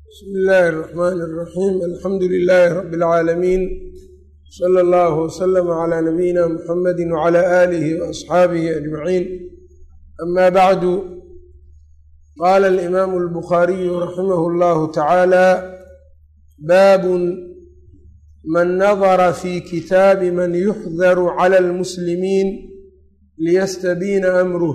bsmi illaahi الرaxmn الraxiim alxamdu lilaahi rabi اlcaalamiin slى اllah wslama clى nabiyina muxamadi wclى aalihi waasxaabihi ajmaciin ama bacdu qaala alimaamu اlbukhaariyu raximah اllahu tacaala baabun man nadara fi kitaabi man yuxdaru clى اlmuslimiin liyastabiina amruh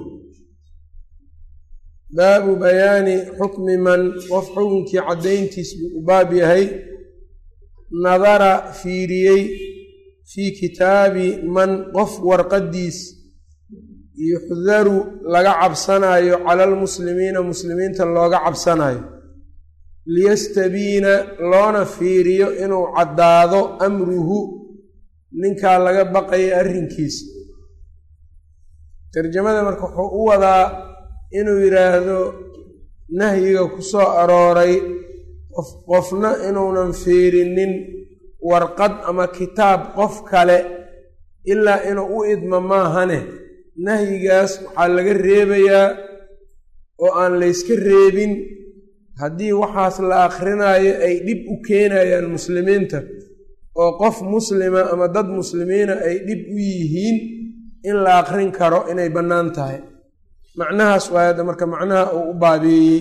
baabu bayaani xukmi man qof xukunkii caddayntiis buu u baab yahay nadara fiiriyey fii kitaabi man qof warqaddiis yuxdaru laga cabsanayo cala almuslimiina muslimiinta looga cabsanayo liyastabiina loona fiiriyo inuu caddaado amruhu ninkaa laga baqaya arrinkiisa tarjamada marka wuxuu u wadaa inuu yidhaahdo nahyiga ku soo arooray qof qofna inuunan fiirinin warqad ama kitaab qof kale ilaa inuu u idmo maahane nahyigaas waxaa laga reebayaa oo aan layska reebin haddii waxaas la akhrinayo ay dhib u keenayaan muslimiinta oo qof muslima ama dad muslimiina ay dhib u yihiin in la akrin karo inay bannaan tahay macnahaas waayadda marka macnaha uu u baabeeyey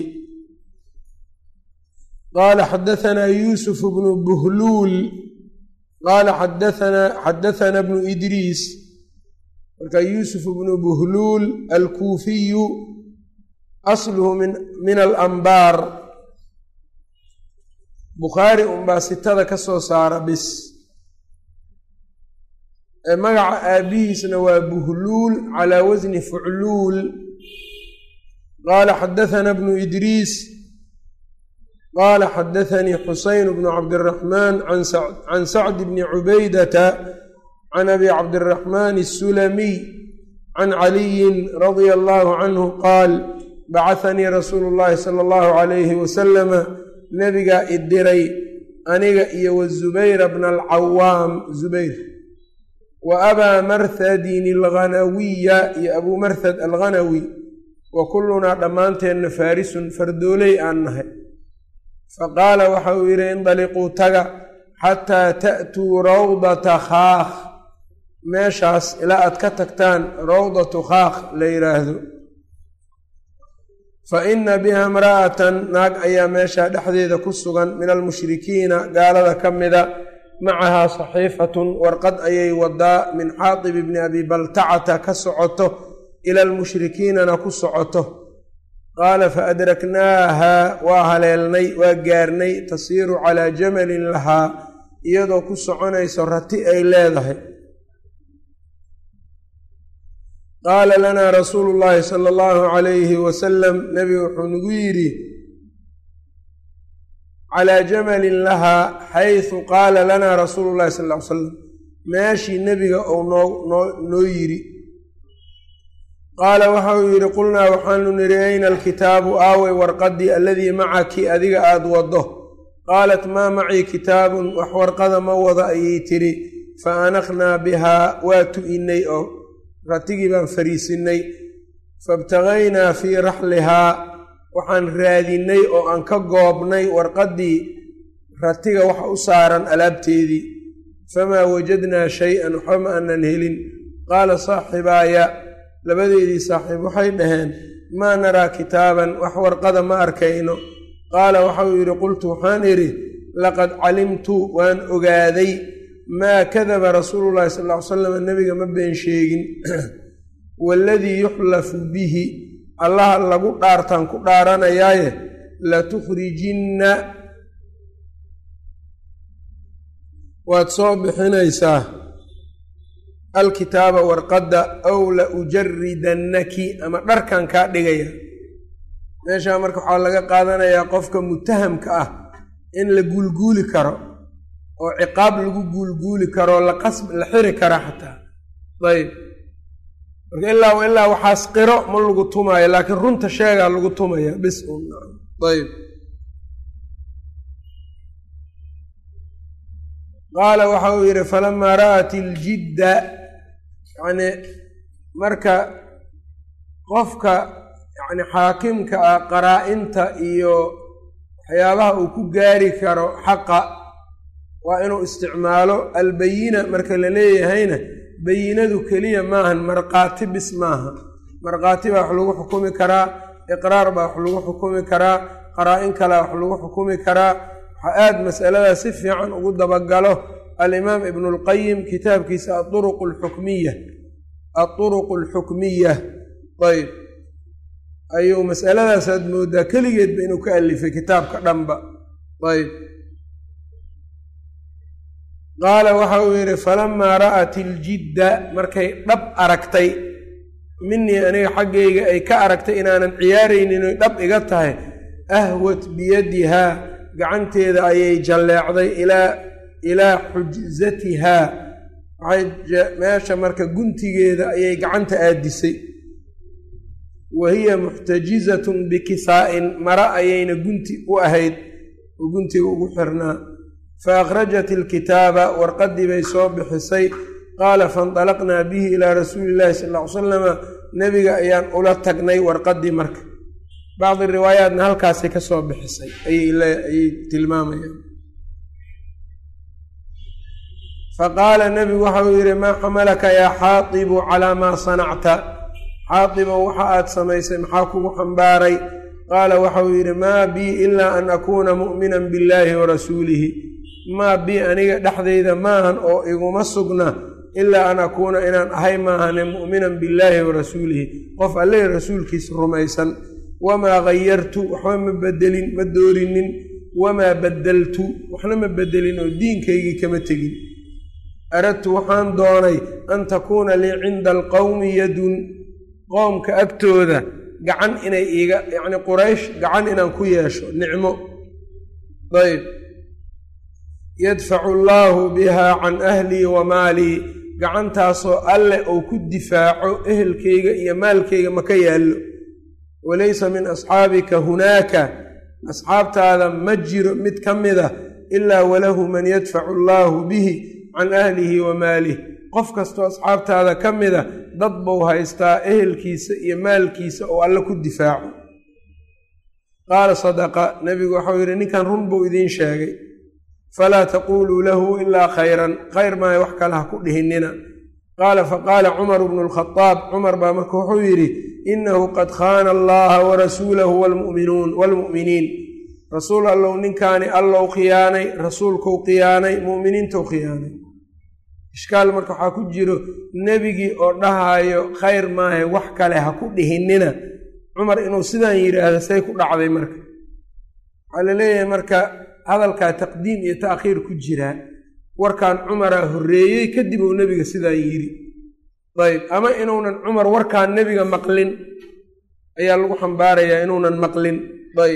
qaala xadahanaa yuusuf bnu buhluul qaala xadaanaa xadahanaa bnu idriis marka yuusuf bnu buhluul alkuufiyu asluhu min min alambaar bukhaari unbaa sitada ka soo saara bis magaca aabihiisna waa buhluul calaa wasni fucluul qaala xadahanaa bnu idriis qaala xadathanii xuseyn bnu cabdiraxmaan can sacdi bni cubaydata can abi cabdiraxmaan asulamiy can caliyin radia allahu canhu qaal bacahanii rasuulu llahi sala allahu calayhi wasalama nebigaa idiray aniga iyo wazubayra bna alcawaam zubayr wa abaa marhadin alghanawiya iyo abuu marhad alghanawi wa kullunaa dhammaanteenna faarisun fardooley aan nahay fa qaala waxa uu yidhi indaliquu taga xataa ta'tuu rawdata khaakh meeshaas ilaa aad ka tagtaan rawdatu khaakh la yidhaahdo fa inna biha imra'atan naag ayaa meeshaa dhexdeeda ku sugan min almushrikiina gaalada ka mida macahaa saxiifatun warqad ayay wadaa min xaatib ibni abi baltacata ka socoto ila almushrikiinana ku socoto qaala fa adraknaaha waa haleelnay waa gaarnay tasiiru calaa jamalin lahaa iyadoo ku soconayso rati ay leedahay qaala lanaa rasuulu llaahi sala allahu calayhi wasalam nebigu wuxuu nagu yidhi calaa jamalin lahaa xaysu qaala lanaa rasuulu llahi sal ly salam meeshii nebiga uu noo noo noo yidhi qaala waxa uu yidhi qulnaa waxaanu nidhi ayna alkitaabu aawey warqadii alladii macaki adiga aada waddo qaalat maa macii kitaabun wax warqada ma wada ayay tidhi fa anakhnaa bihaa waa tu'innay oo ratigii baan fariisinnay faibtagaynaa fii raxlihaa waxaan raadinnay oo aan ka goobnay warqaddii ratiga waxa u saaran alaabteedii famaa wajadnaa shay-an waxba ma aanan helin qaala saaxibaaya labadeedii saaxiib waxay dhaheen maa naraa kitaaban wax warqada ma arkayno qaala waxauu yidhi qultu waxaan idhi laqad calimtu waan ogaaday maa kadaba rasuulu llahi sal ly salam nebiga ma been sheegin waaladii yuxlafu bihi allaha lagu dhaartaan ku dhaaranayaaye latukhrijinna waad soo bixinaysaa alkitaaba warqadda aw la ujaridannaki ama dharkan kaa dhigaya meeshaa marka waxaa laga qaadanayaa qofka mutahamka ah in la guulguuli karo oo ciqaab lagu guulguuli karo la qasb la xiri kara xataa ayb marka ilaa ilaa waxaas qiro ma lagu tumaayo laakiin runta sheegaa lagu tumaya bis ayb qaala waxa uu yidhi falamaa ra'at iljidda yacni marka qofka yacni xaakimka ah qaraa-inta iyo waxyaabaha uu ku gaari karo xaqa waa inuu isticmaalo albayina marka la leeyahayna bayinadu keliya maahan markhaati bis maaha markhaati baa wax lagu xukumi karaa iqraar baa wax lagu xukumi karaa qaraa-in kalea wax lagu xukumi karaa waxaa aada masaladaas si fiican ugu dabagalo alimaam ibnu lqayim kitaabkiisa aduruq alxukmiya aduruq alxukmiya ayb ayuu masaladaasaad moodaa keligeedba inuu ka alifay kitaabka dhanba ayb qaala waxa uu yidhi falamaa ra'at iljidda markay dhab aragtay minii aniga xaggayga ay ka aragtay inaanan ciyaaraynin oy dhab iga tahay ahwat biyadihaa gacanteeda ayay jalleecday ilaa ilaa xujzatihaa waxay meesha marka guntigeeda ayay gacanta aadisay wa hiya muxtajizatun bikisaa'in mara ayayna gunti u ahayd oo guntiga ugu xirnaa fa akhrajat ilkitaaba warqaddii bay soo bixisay qaala faindalaqnaa bihi ilaa rasuuli illahi sal ll ly salama nebiga ayaan ula tagnay warqaddii marka bacdi riwaayaatna halkaasay ka soo bixisay ayay tilmaamayaan faqaala nebigu waxa uu yidhi maa xamalaka yaa xaatibu calaa maa sanacta xaatibow waxa aad samaysay maxaa kugu xambaaray qaala waxa uu yidhi maa bii ilaa an akuuna mu'minan billaahi wa rasuulihi maa bii aniga dhexdayda maahan oo iguma sugna ilaa an akuuna inaan ahay maahane mu'minan billaahi wa rasuulihi qof alle rasuulkiisa rumaysan wamaa gayartu waxba ma bedelin ma doorinin wamaa badaltu waxna ma bedelin oo diinkaygii kama tegin aradtu waxaan doonay an takuuna lii cinda alqowmi yadun qoomka agtooda gacan inay iiga yacni quraysh gacan inaan ku yeesho nicmo ayb yadfacu allaahu bihaa can ahlii wa maalii gacantaasoo alle uu ku difaaco ehelkayga iyo maalkayga ma ka yaallo walaysa min asxaabika hunaaka asxaabtaada ma jiro mid ka mida ilaa walahu man yadfacu allaahu bihi can ahlihi wa maalih qof kastoo asxaabtaada ka mida dad buu haystaa ehelkiisa iyo maalkiisa oo alle ku difaaco qaala sadaqa nebigu waxau yidhi ninkan run buu idiin sheegay falaa taquuluu lahu ilaa khayran khayr maayo wax kale ha ku dhihinina qaala faqaala cumaru bnu lkhadaab cumar baa marka wuxuu yidhi inahu qad khaana allaha wa rasuulahu wlmuminuun waalmu'miniin rasuul allow ninkaani allow khiyaanay rasuulkou khiyaanay mu'miniintou khiyaanay ishkaal marka waxaa ku jiro nebigii oo dhahayo khayr maahe wax kale ha ku dhihinina cumar inuu sidaan yidhaahdo say ku dhacday marka waxaa la leeyahay marka hadalkaa taqdiim iyo ta'khiir ku jiraa warkan cumaraa horreeyey kadib uu nebiga sidaan yidhi ayb ama inuunan cumar warkaan nebiga maqlin ayaa lagu xambaarayaa inuunan maqlin ayb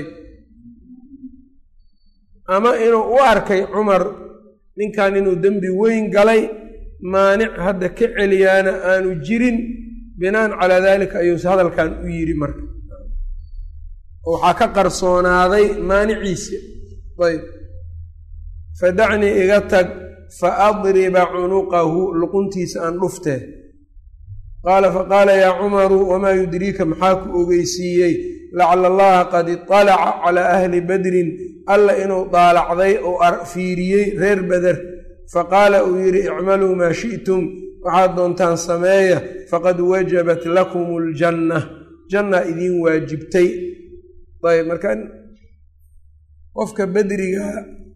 ama inuu u arkay cumar ninkan inuu dembi weyn galay maanic hadda ka celiyaana aanu jirin binaan calaa daalika ayuuse hadalkan u yidhi marka waxaa ka qarsoonaaday maaniciisa ayb fadacnii iga tag fa adriba cunuqahu luquntiisa aan dhuftee qaala faqaala yaa cumaru wamaa yudriika maxaa ku ogeysiiyey lacala allaha qad iطalaca calaa ahli badrin alla inuu daalacday oo fiiriyey reer beder faqaala uu yidhi icmaluu maa shi'tum waxaad doontaan sameeya faqad wajabat lakum aljanna janna idiin waajibtay ayb marka qofka bedriga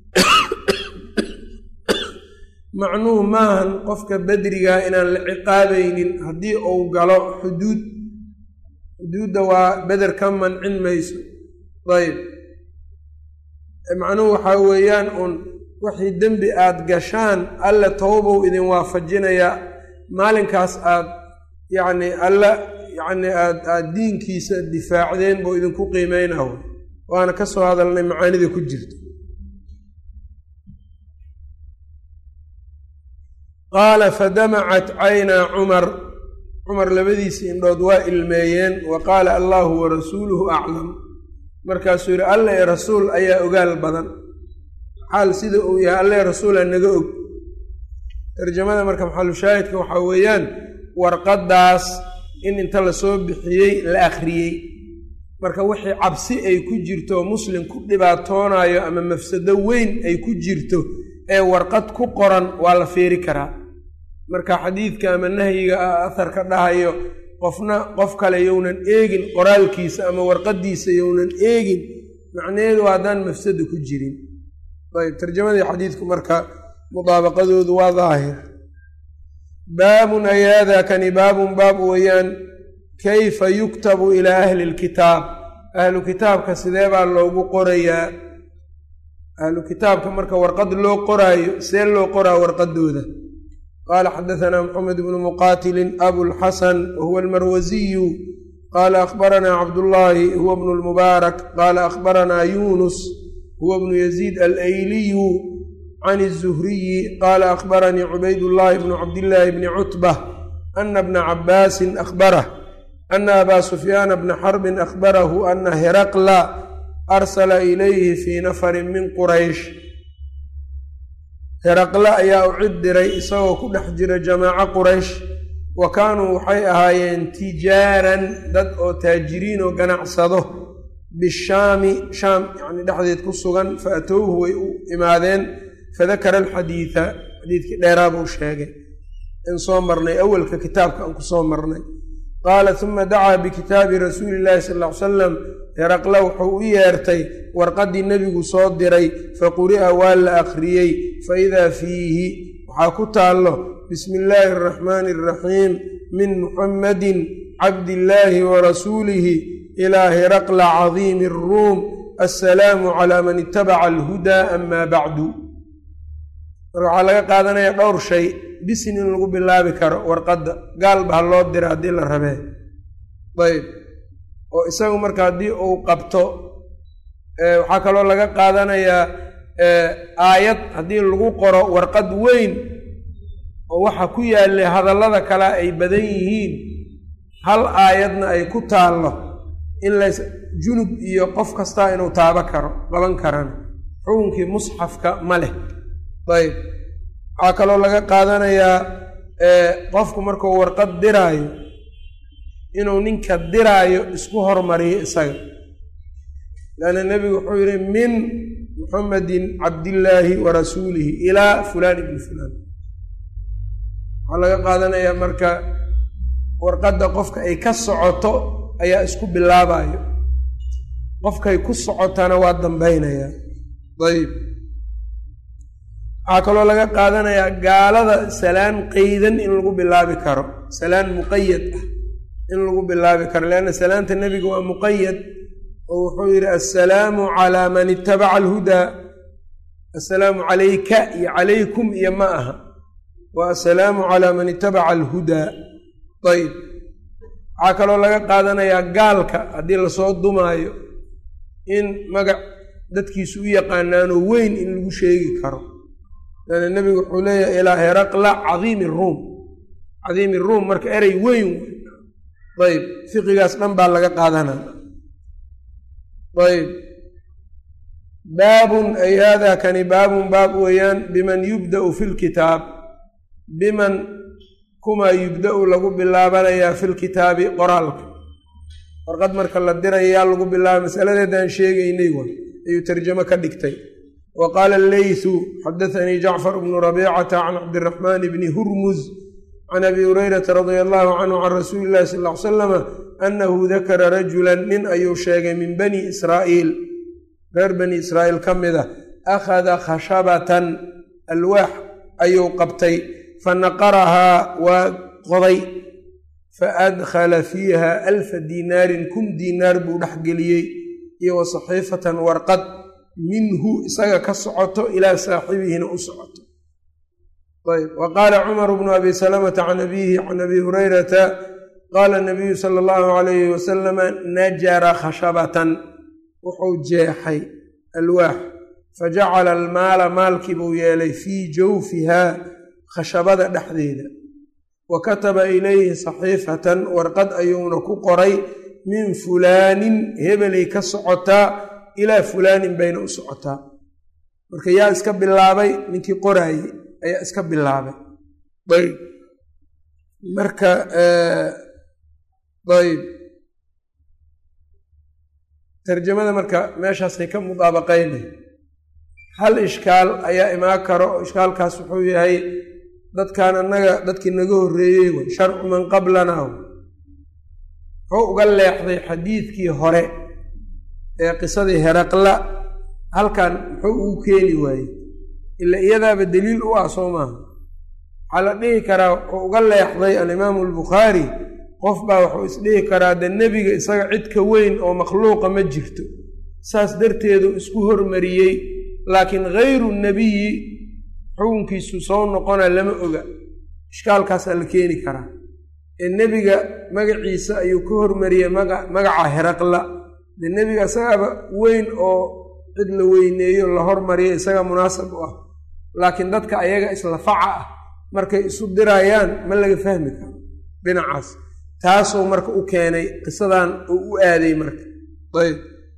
macnuhu maahan qofka bedrigaa inaan la ciqaabaynin haddii uu galo xuduud xuduudda waa beder ka mancin mayso ayb macnuhu waxaa weeyaan uun wixii dembi aad gashaan alle towbow idin waafajinayaa maalinkaas aad yacni alle yacni aad aad diinkiisa difaacdeen buu idinku qiimeynaho waana ka soo hadalnay macaanida ku jirta qaala fadamacat caynaa cumar cumar labadiisii indhood waa ilmeeyeen wa qaala allaahu wa rasuuluhu aclam markaasuu yidhi alle ee rasuul ayaa ogaal badan xaal sida uu yahay alle rasuula naga og tarjamada marka maxalushaahidka waxaa weeyaan warqaddaas in inta lasoo bixiyey la akhriyey marka wixii cabsi ay ku jirto muslim ku dhibaatoonayo ama mafsado weyn ay ku jirto ee warqad ku qoran waa la fiiri karaa marka xadiidka ama nahyiga ah aharka dhahayo qofna qof kale yownan eegin qoraalkiisa ama warqaddiisa yownan eegin macnaheedu haddaan mafsado ku jirin ayb tarjamadii xadiidku marka mudaabaqadoodu waa daahir baabun ay haadaa kani baabun baab weeyaan kayfa yuktabu ilaa ahli lkitaab ahlu kitaabka sidee baa loogu qorayaa ahlu kitaabka marka warqad loo qoraayo see loo qoraa warqadooda qaala xadahanaa maxamed bnu muqaatilin abulxasan wahuwa almarwasiyu qaala akhbaranaa cabdullaahi huwa bnu lmubaarak qaala akhbaranaa yuunus huwa bnu yaziid alayliyu can الzuhriyi qaala akhbaranii cubaydullaahi bnu cabdillaahi bni cutbah ana bna cabaasin akhbarah ana abaa sufyaana bna xarbin akhbarahu ana heraqla arsala ilayhi fii nafarin min quraysh heraqle ayaa u cid diray isagoo ku dhex jira jamaaco quraysh wa kaanuu waxay ahaayeen tijaaran dad oo taajiriin oo ganacsado bishaami shaam yacni dhexdeed ku sugan fa atowhu way u imaadeen fadakara alxadiida xadiidkii dheeraa buu sheegay in soo marnay awalka kitaabka aan ku soo marnay qaala uma dacaa bikitaabi rasuuli illaahi sal ll ly salam heraqle wuxuu u yeertay warqaddii nebigu soo diray faquri'a waa la akhriyey fa idaa fiihi waxaa ku taallo bismi illaahi araxmaani araxiim min muxammadin cabdillaahi wa rasuulihi ilaa heraqla cadiimi aruum assalaamu calaa man itabaca alhudaa amaa bacdu marka waxaa laga qaadanayaa dhowr shay bisin in lagu bilaabi karo warqadda gaalba ha loo dira haddii la rabee ayb oo isagu marka haddii uu qabto waxaa kaloo laga qaadanayaa aayad haddii lagu qoro warqad weyn oo waxa ku yaallay hadallada kale ay badan yihiin hal aayadna ay ku taallo in lays junub iyo qof kastaa inuu taabo karo qaban karana xukunkii musxafka ma leh ayb waxaa kaloo laga qaadanayaa qofku markuu warqad diraayo inuu ninka diraayo isku hormariyo isaga lanna nebigu wuxuu yihi min muxamedin cabdillaahi wa rasuulihi ilaa fulaan ibni fulaan waxaa laga qaadanayaa marka warqadda qofka ay ka socoto ayaa isku bilaabayo qofkay ku socotana waa dambaynayaa ayb waxaa kaloo laga qaadanayaa gaalada salaan qeydan in lagu bilaabi karo salaan muqayad ah in lagu bilaabi karo leanna salaanta nebiga waa muqayad oo wuxuu yidhi assalaamu calaa man itabaca alhudaa assalaamu calayka iyo calaykum iyo ma aha waa assalaamu calaa man itabaca alhudaa ayb waxaa kaloo laga qaadanayaa gaalka haddii lasoo dumaayo in magac dadkiisu u yaqaanaanoo weyn in lagu sheegi karo leanna nebigu wuxuu leeyahay ilaa heraqla cadiimi ruum cadiimi ruum marka erey weyn ayb fiqigaas dhan baa laga qaadanaa ayb baabun ay haadaa kani baabun baab weeyaan biman yubda'u fi lkitaab biman kumaa yubda'u lagu bilaabanayaa fi lkitaabi qoraalka warqad marka la diraya yaa lagu bilaaba masaladeedaan sheegaynay wa ayuu tarjamo ka dhigtay wa qaala alleysu xadaanii jacfar bnu rabiicata can cabdiraxmaan bni hurmuz can abi hurayrata radia allahu canhu can rasuuli illahi sal ly salama annahu dakara rajulan nin ayuu sheegay min bani israa'iil reer bani israa'iil ka mid a akhada khashabatan alwaax ayuu qabtay fa naqarahaa waa qoday fa adkhala fiiha alfa diinaarin kun diinaar buu dhexgeliyey iyo wa saxiifatan warqad minhu isaga ka socoto ilaa saaxibihina u socoto ayb wa qaala cumaru bnu abi salamata can abiihi can abi hurayrata qaala nabiyu sala allahu alayhi wasalama najara khashabatan wuxuu jeexay alwaax fajacala almaala maalkii buu yeelay fii jawfihaa khashabada dhexdeeda wa kataba ilayhi saxiifatan warqad ayuuna ku qoray min fulaanin hebelay ka socotaa ilaa fulaanin bayna u socotaa marka yaa iska bilaabay ninkii qoraaye ayaa iska bilaabay ayb marka ayb tarjamada marka meeshaasay ka mudaabaqaynay hal ishkaal ayaa imaan karo ishkaalkaas wuxuu yahay dadkan annaga dadkii naga horreeyey wey sharcu man qablana wuxuu uga leexday xadiidkii hore ee qisadii heraqla halkan muxuu ugu keeni waayey ila iyadaaba daliil u ah soo maaha waxaa la dhihi karaa wuxuu uga leexday alimaamu albukhaari qof baa wuxuu isdhihi karaa de nebiga isaga cid ka weyn oo makhluuqa ma jirto saas darteedu isku hormariyey laakiin hayru nebiyi xukunkiisu soo noqona lama oga ishkaalkaasaa la keeni karaa ee nebiga magaciisa ayuu ka hormariyey magaca heraqla de nebiga isagaaba weyn oo cid la weyneeyo la hormariyo isaga munaasab u ah laakiin dadka ayaga isla faca ah markay isu dirayaan ma laga fahmi karo dhinacaas taasuu marka u keenay qisadan uu u aaday marka ayb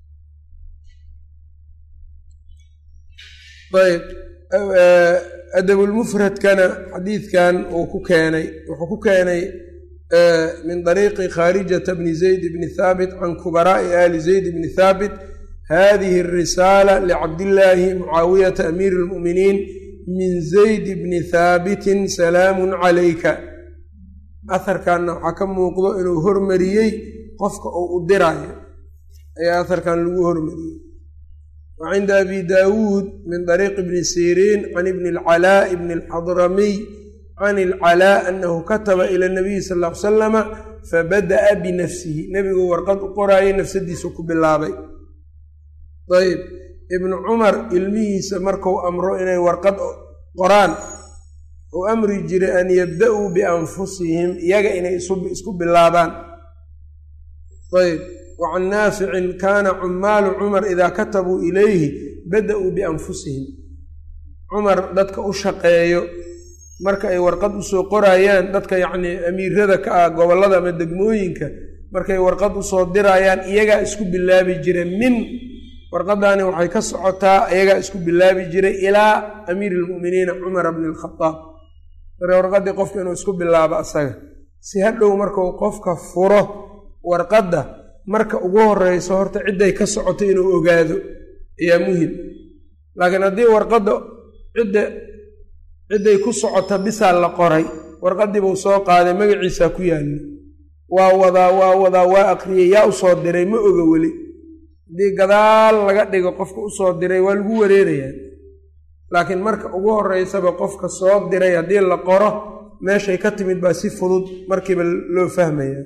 ayb adabulmufradkana xadiidkan uu ku keenay wuxuu ku keenay min dariiqi khaarijata bni zayd bni thaabit can kubaraa'i ali zayd bni thaabit hadihi arisaala licabdillaahi mucaawiyata amiiri lmu'miniin min zayd bni thaabitin salaamun calayka aharkanna waxaa ka muuqdo inuu hormariyey qofka uu u diraayo ayaa aharkan lagu hormariyey wa cinda abi daawuud min dariiqi bni siriin can ibni alcalaa ibni alxadramiy can ilcalaa anahu kataba ila nabiyi sal ll ly salama fabada'a binafsihi nebigu warqad u qoraayay nafsadiisu ku bilaabay ayb ibnu cumar ilmihiisa marku amro inay warqad qoraan uu amri jiray an yabda'uu bianfusihim iyaga inay isku bilaabaan ayb wa can naaficin kaana cumaalu cumar idaa katabuu ilayhi bada'uu bianfusihim cumar dadka u shaqeeyo marka ay warqad usoo qoraayaan dadka yacnii amiirada ka ah gobollada ama degmooyinka markay warqad usoo diraayaan iyagaa isku bilaabi jira min warqadaani waxay ka socotaa iyagaa isku bilaabi jiray ilaa amiiri ilmu'miniina cumara bni alkhadaab marka warqaddii qofka inuu isku bilaabo asaga si hadhow markuu qofka furo warqadda marka ugu horeyso horta cidday ka socoto inuu ogaado ayaa muhim laakiin haddii warqadda cidda cidday ku socota bisaa la qoray warqaddiibuu soo qaaday magaciisaa ku yaalla waa wadaa waa wadaa waa aqriyey yaa usoo diray ma oga weli haddii gadaal laga dhigo qofka usoo diray waa lagu wareerayaa laakiin marka ugu horeysaba qofka soo diray haddii la qoro meeshay ka timid baa si fudud markiiba loo fahmayaa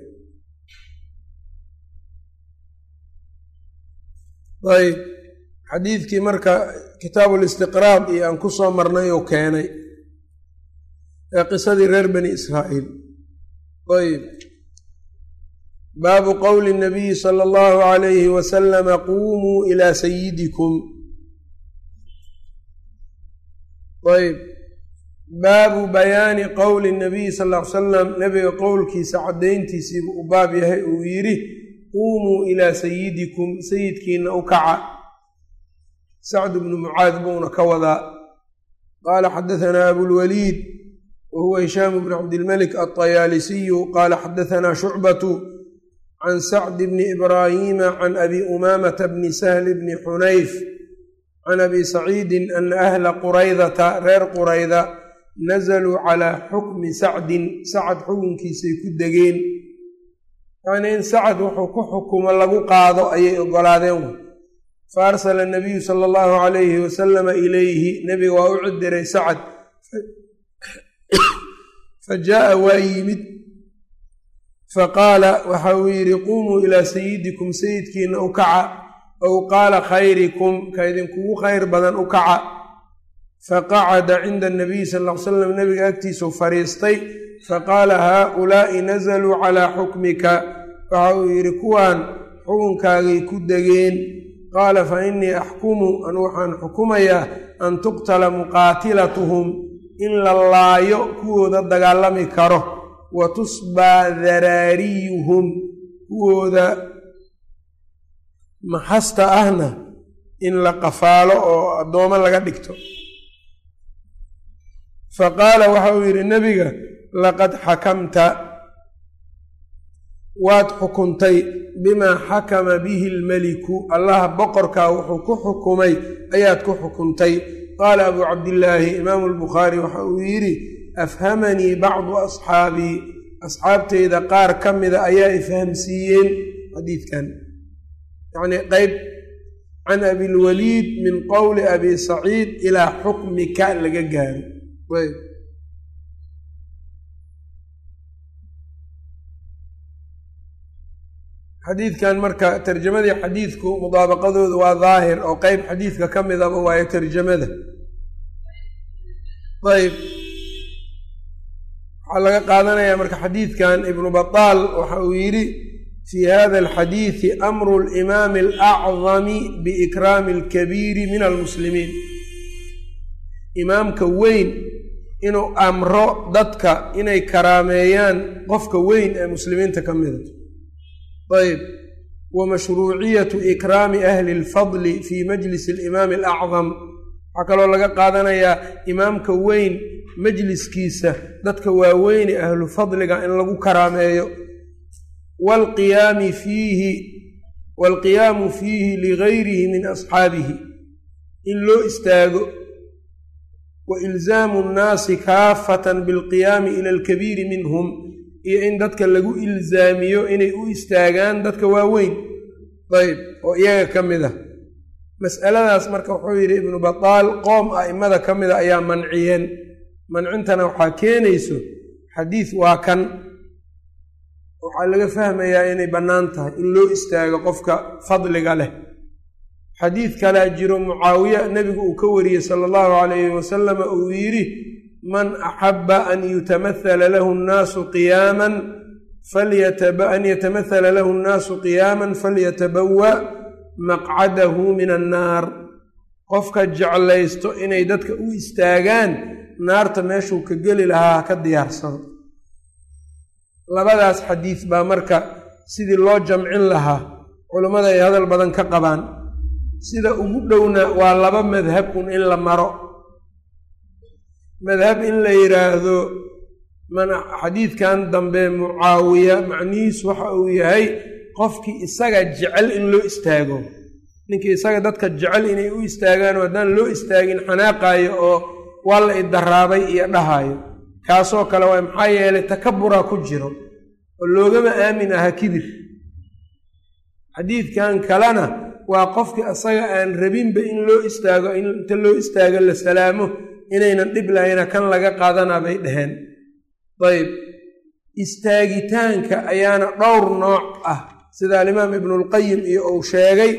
ayb xadiidkii marka kitaabulistiqraab iyo aan ku soo marnay oo keenay ee qisadii reer bani israa'iil ayb baabu qowli nabiyi sala allahu alayhi wasalama quumuu ilaa sayidikum ayb baabu bayaani qowli nabiyi sal ll ly salam nebiga qowlkiisa caddayntiisiibuu u baab yahay uu yidhi quumuu ilaa sayidikum sayidkiina u kaca sacdu bnu mucaad buuna ka wadaa qaala xadahanaa abulwaliid wa huwa hishaamu bnu cabdilmalik alطayaalisiyu qaala xadahanaa shucbatu can sacdi bni ibraahiima can abi umaamata bni sahli bni xunayf can abi saciidin ana ahla quraydata reer qurayda nazaluu calaa xukmi sacdin sacad xukunkiisay ku degeen yacnii in sacad wuxuu ku xukumo lagu qaado ayay ogolaadeen fa arsala nabiyu sala allahu calayhi wasalama ilayhi nebiga waa u cidiray sacad fa jaa'a waa yimid faqaala waxa uu yidhi quumuu ilaa sayidikum sayidkiina u kaca ow qaala khayrikum ka idinkugu khayr badan u kaca faqacada cinda anabiyi sal ll ly slam nebiga agtiisuu fadhiistay faqaala haaulaa'i nazaluu calaa xukmika waxa uu yidhi kuwaan xukunkaagay ku degeen qaala fa innii axkumu anu waxaan xukumayaa an tuqtala muqaatilatuhum in la laayo kuwooda dagaalami karo wa tusbaa daraariyuhum kuwooda maxasta ahna in la qafaalo oo addoomo laga dhigto fa qaala waxa uu yidhi nebiga laqad xakamta waad xukuntay bimaa xakama bihi almeliku allaha boqorkaa wuxuu ku xukumay ayaad ku xukuntay qaala abuu cabdillaahi imaamu albukhaari waxa uu yidhi afhamanii bacdu asxaabii asxaabteyda qaar ka mida ayaa ifhamsiiyeen xadiidkan yacnii qeyb can abilwaliid min qowli abi saciid ilaa xukmika laga gaaro ayb xadiidkan marka tarjamadii xadiidku mudaabaqadooda waa daahir oo qeyb xadiidka ka midaba waayo tarjamada ayb waxaa laga qaadanayaa marka xadiidkan ibnu bataal waxa uu yidhi fii hada alxadiidi amru limaami alacdami biikraami alkabiiri min almuslimiin imaamka weyn inuu amro dadka inay karaameeyaan qofka weyn ee muslimiinta ka mida ayb wa mashruuciyatu ikraami ahli lfadli fii majlisi alimaami alacdam waxaa kaloo laga qaadanayaa imaamka weyn majliskiisa dadka waaweyne ahlu fadliga in lagu karaameeyo waalqiyaami fiihi waalqiyaamu fiihi ligayrihi min asxaabihi in loo istaago wa ilzaamu nnaasi kaafatan bilqiyaami ila alkabiiri minhum iyo in dadka lagu ilzaamiyo inay u istaagaan dadka waaweyn ayb oo iyaga ka mid ah mas'aladaas marka wuxuu yidhi ibnu bataal qoom a'immada ka mida ayaa manciyeen mancintana waxaa keenayso xadiis waa kan waxaa laga fahmayaa inay bannaan tahay in loo istaago qofka fadliga leh xadiid kalaa jiro mucaawiya nebigu uu ka wariyey sala allahu calayhi wasalama uu yidhi man axaba an yutamahala lahu nnaasu qiyaaman an yatamahala lahu nnaasu qiyaaman falyatabawa maqcadahu min annaar qofka jeclaysto inay dadka u istaagaan naarta meeshuu ka geli lahaa ha ka diyaarsado labadaas xadiis baa marka sidii loo jamcin lahaa culummada ay hadal badan ka qabaan sida ugu dhowna waa laba madhab un in la maro madhab in la yidhaahdo xadiidkan dambe mucaawiya macnihiisu waxa uu yahay qofkii isaga jecel in loo istaago ninkii isaga dadka jecel inay u istaagaan haddaan loo istaagin xanaaqaayo oo waa la idaraabay iyo dhahaayo kaasoo kale waa maxaa yeelay takaburaa ku jiro oo loogama aamin aha kibir xadiidkan kalena waa qofkii isaga aan rabinba in loo istaago inta loo istaago la salaamo inaynan dhib lahayna kan laga qaadanaa bay dhaheen ayb istaagitaanka ayaana dhowr nooc ah sida alimaam ibnulqayim iyo uu sheegay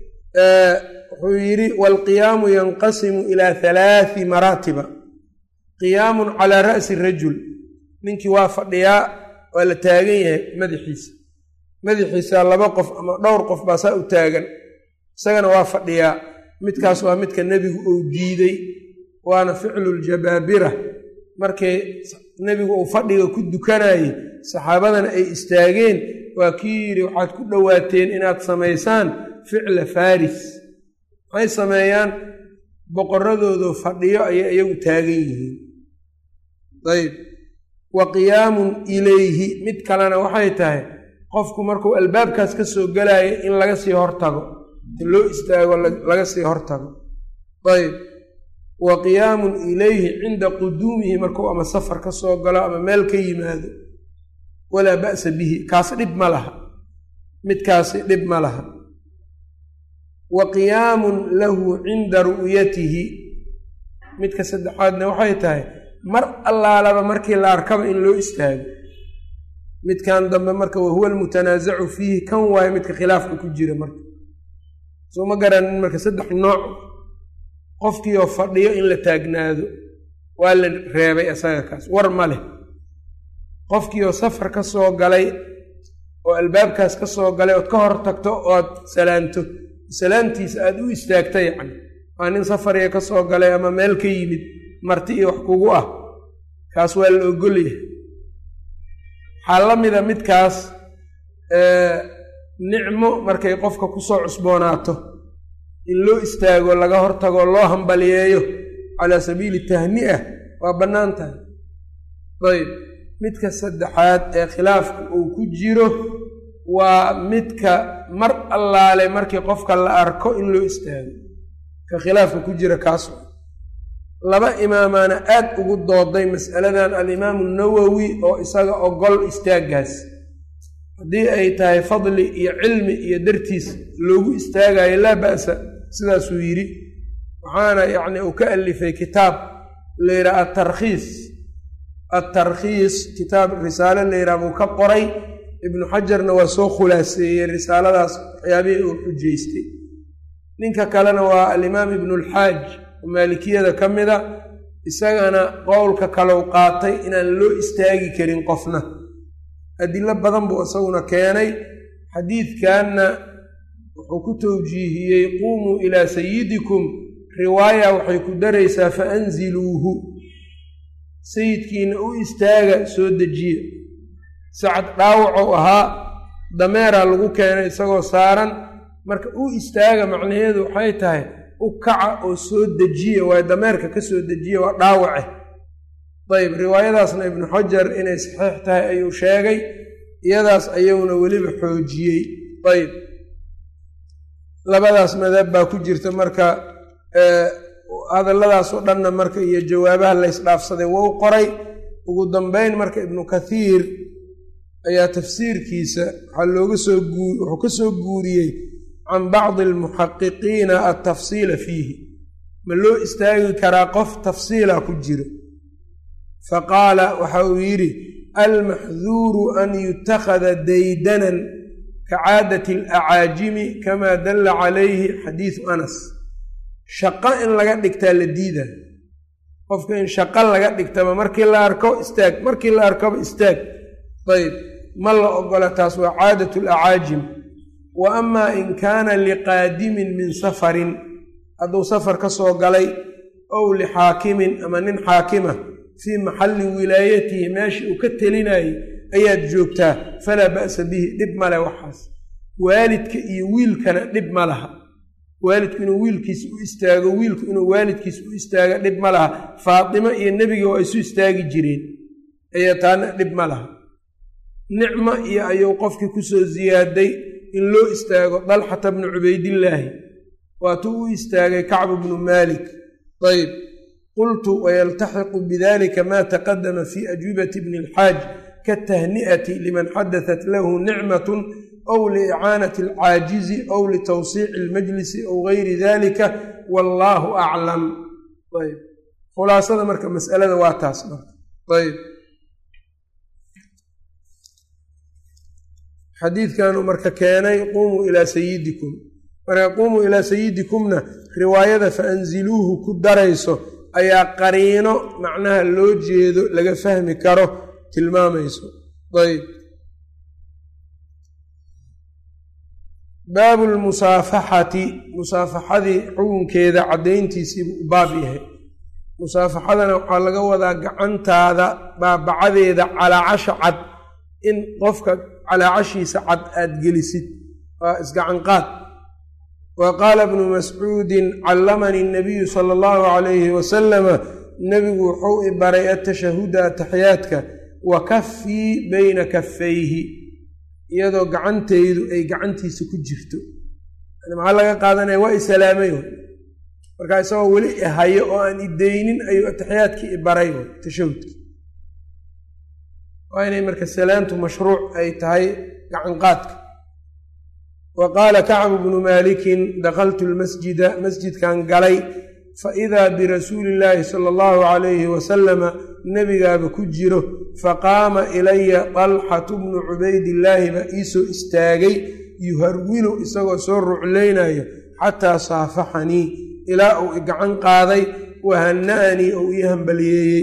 wuxuu yidhi waalqiyaamu yanqasimu ilaa halaati maraatiba qiyaamun calaa ra'si rajul ninkii waa fadhiyaa waa la taagan yahay madaxiisa madaxiisa laba qof ama dhowr qof baa saa u taagan isagana waa fadhiyaa midkaas waa midka nebigu uu diiday waana ficluljabaabira markii nebigu uu fadhiga ku dukanayey saxaabadana ay istaageen waa kii yidhi waxaad ku dhowaateen inaad samaysaan ficla faris maxay sameeyaan boqoradoodu fadhiyo ayay iyagu taagan yihiin ayb wa qiyaamun ilayhi mid kalena waxay tahay qofku markuu albaabkaas ka soo gelayo in laga sii hortago in loo istaago laga sii hortago ayb wa qiyaamun ilayhi cinda quduumihi markuu ama safar ka soo galo ama meel ka yimaado walaa ba'sa bihi kaas dhib ma laha midkaasi dhib ma laha wa qiyaamun lahu cinda ru'yatihi midka saddexaadna waxay tahay mar allaalaba markii la arkaba in loo istaago midkan dambe marka wahuwa almutanaasacu fiihi kan waayo midka khilaafka ku jira marka soo ma garanin marka saddex nooc qofkiioo fadhiyo in la taagnaado waa la reebay isaga kaas war ma leh qofkiioo safar ka soo galay oo albaabkaas ka soo galay ood ka hor tagto ood salaanto salaamtiisa aada u istaagta yacni waa nin safariya ka soo galay ama meel ka yimid marti iyo wax kugu ah kaas waa la ogolyahay waxaa la mida midkaas nicmo markay qofka kusoo cusboonaato in loo istaago laga hortago loo hambaliyeeyo calaa sabiili tahni'a waa bannaan tahay ayb midka saddexaad ee khilaafka uu ku jiro waa midka mar allaale markii qofka la arko in loo istaago ka khilaafka ku jira kaas laba imaamaana aad ugu dooday mas'aladan alimaamu nawowi oo isaga ogol istaaggaas haddii ay tahay fadli iyo cilmi iyo dartiis loogu istaagayo laa ba'sa sidaasuu yidhi waxaana yacni uu ka alifay kitaab la yidhaha atarkhiis atarkhiis kitaab risaalo la yidhaha buu ka qoray ibnu xajarna waa soo khulaaseeyey risaaladaas waxyaabihii uu xujaystay ninka kalena waa alimaam ibnulxaaj oo maalikiyada ka mida isagana qowlka kalow qaatay inaan loo istaagi karin qofna adilo badan buu isaguna keenay xadiidkanna wuxuu ku towjiihiyey quumuu ilaa sayidikum riwaaya waxay ku daraysaa fa anziluuhu sayidkiina u istaaga soo dejiya sacad dhaawacou ahaa dameeraa lagu keenay isagoo saaran marka u istaaga macnaheedu waxay tahay u kaca oo soo dejiya waayo dameerka ka soo dejiya waa dhaawace dayib riwaayadaasna ibnu xajar inay saxiix tahay ayuu sheegay iyadaas ayuuna weliba xoojiyey ayb labadaas madab baa ku jirta marka hadalladaasoo dhanna marka iyo jawaabaha laysdhaafsaday wou qoray ugu dambeyn marka ibnu kathiir ayaa tafsiirkiisa waxaa looga soo guu wuxuu ka soo guuriyey can bacdi almuxaqiqiina altafsiila fiihi ma loo istaagi karaa qof tafsiila ku jiro faqaala waxa uu yidhi almaxduuru an yutakhada daydanan ka caadati alacaajimi kamaa dalla calayhi xadiidu anas shaqo in laga dhigtaa la diida qofka in shaqo laga dhigtaba markii la arko istaag markii la arkoba istaag ayb ma la ogola taas waa caadatu alacaajim wa amaa in kaana liqaadimin min safarin hadduu safar ka soo galay ow lixaakimin ama nin xaakima fii maxalli wilaayatihi meeshii uu ka telinayay ayaad joogtaa falaa ba'sa bihi dhib male waxaas waalidka iyo wiilkana dhib ma laha waalidku inuu wiilkiis u istaago wiilku inuu waalidkiis u istaago dhib ma laha faatimo iyo nebiga waa isu istaagi jireen ayaa taana dhib ma laha nicmo iyo ayuu qofkii kusoo ziyaaday in loo istaago dalxata bnu cubaydillaahi waatuu u istaagay kacbu bnu maalik ayb qultu wayaltaxiqu bidalika ma taqadama fi ajwibati bni alxaaj kaatahni'ati liman xadatat lahu nicmatun aw liicaanati alcaajizi aw litawsiici almajlisi aw gayri dalika wallaahu aclam ayb khulaasada marka masalada waa taas marka ayb xadiidkanuu marka keenay qumuu ilaa sayidikum marka qumuu ilaa sayidikumna riwaayada faanziluuhu ku darayso ayaa qariino macnaha loo jeedo laga fahmi karo tilmaamayso ayb baabu lmusaafaxati musaafaxadii xukunkeeda caddayntiisiibuu u baab yahay musaafaxadana waxaa laga wadaa gacantaada baabacadeeda calaacasha cad in qofka calaacashiisa cad aad gelisid waa isgacanqaad wa qaala bnu mascuudin callamanii nabiyu sala allahu calayhi wasalama nebigu wuxuu i baray atashahuda ataxiyaadka wa kaffii bayna kaffayhi iyadoo gacantaydu ay gacantiisa ku jirto maxaa laga qaadanaya waa i salaamay markaa isagoo weli ihayo oo aan ideynin ayuu ataxiyaadkii i baray tashahudki waa inay marka salaantu mashruuc ay tahay gacanqaadka wa qaala kacbu bnu maalikin dakaltu lmasjida masjidkan galay faidaa birasuuli illaahi sala allahu calayhi wasalama nebigaaba ku jiro faqaama ilaya dalxatu bnu cubaydillaahi baa iisoo istaagay yuharwilu isagoo soo ruclaynayo xataa saafaxanii ilaa uu i gacan qaaday wahana'anii ou ii hambaliyeeyey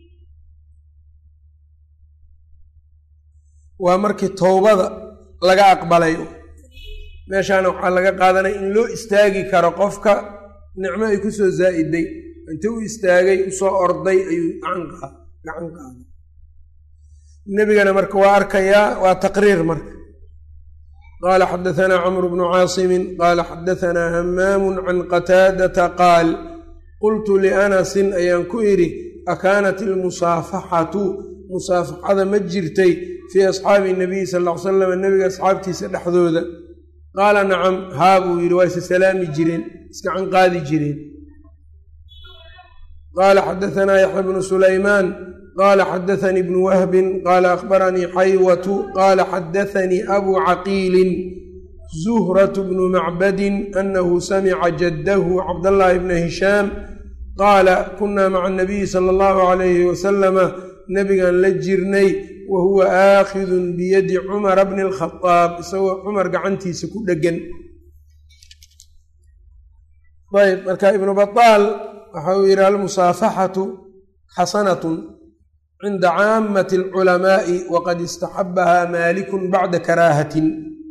waa markii towbada laga aqbalay meeshaana waxaa laga qaadanaya in loo istaagi karo qofka nicmo ay kusoo zaa'iday inta u istaagay usoo orday ayuu gacan qaaday nebigana marka waa arkayaa waa taqriir marka qaala xadahanaa camru bnu caasimin qaala xadahanaa hamaamu can qataadata qaal qultu lianasin ayaan ku idhi akaanat ilmusaafaxatu musaafaxada ma jirtay fii asxaabi nabiyi sal ll ly salam nebiga asxaabtiisa dhexdooda qaala nacam haa buu yidhi waa isa salaami jireen iskacan qaadi jireen qaala xadaanaa yaxya bnu sulaymaan qaala xadaanii bnu wahbin qaala akhbaranii xaywatu qaala xadaanii abuu caqiilin zuhratu bnu macbadin anahu samica jaddahu cabdallaahi bna hishaam qaala kunaa maca anabiyi sala allahu calayhi wasalama nebigan la jirnay wa huwa aakhidun biyadi cumara bni alkhadaab isagoo cumar gacantiisa ku dheggan ayb marka ibnu bataal waxa uu yidhi almusaafaxatu xasanatun cinda caamati alculamaa'i waqad istaxabahaa maalikun bacda karaahatin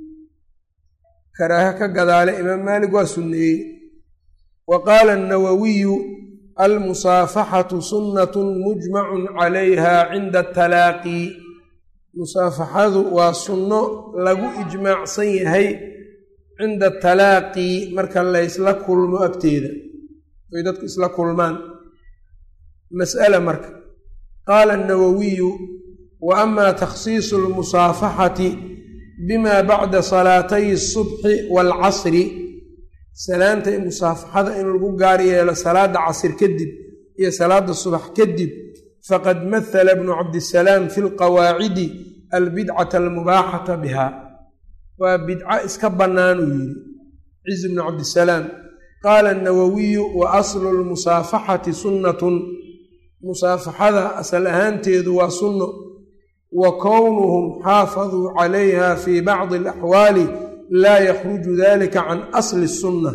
karaaha ka gadaale imaam maalik waa sunneeyey wa qaala annawawiyu almusaafaxatu sunnatun mujmacun calayha cinda atalaaqi musaafaxadu waa sunno lagu ijmaacsan yahay cinda atalaaqi marka laysla kulmo agteeda ay dadku isla kulmaan mas'ala marka qaala annawawiyu wa ama takhsiisu almusaafaxati bima bacda salaatay asubxi waalcasri salaanta musaafaxada in lagu gaar yeelo salaada casir kadib iyo salaada subax kadib faqad mahala bnu cabdisalaam fi lqawaacidi albidcata almubaaxata biha waa bidco iska bannaanuu yidhi ciz bnu cabdisalaam qaala annawawiyu wa aslu lmusaafaxati sunnatun musaafaxada asal ahaanteedu waa sunno wa kownuhum xaafaduu calayha fii bacdi alaxwaali laa yakhruju dalika can asli sunna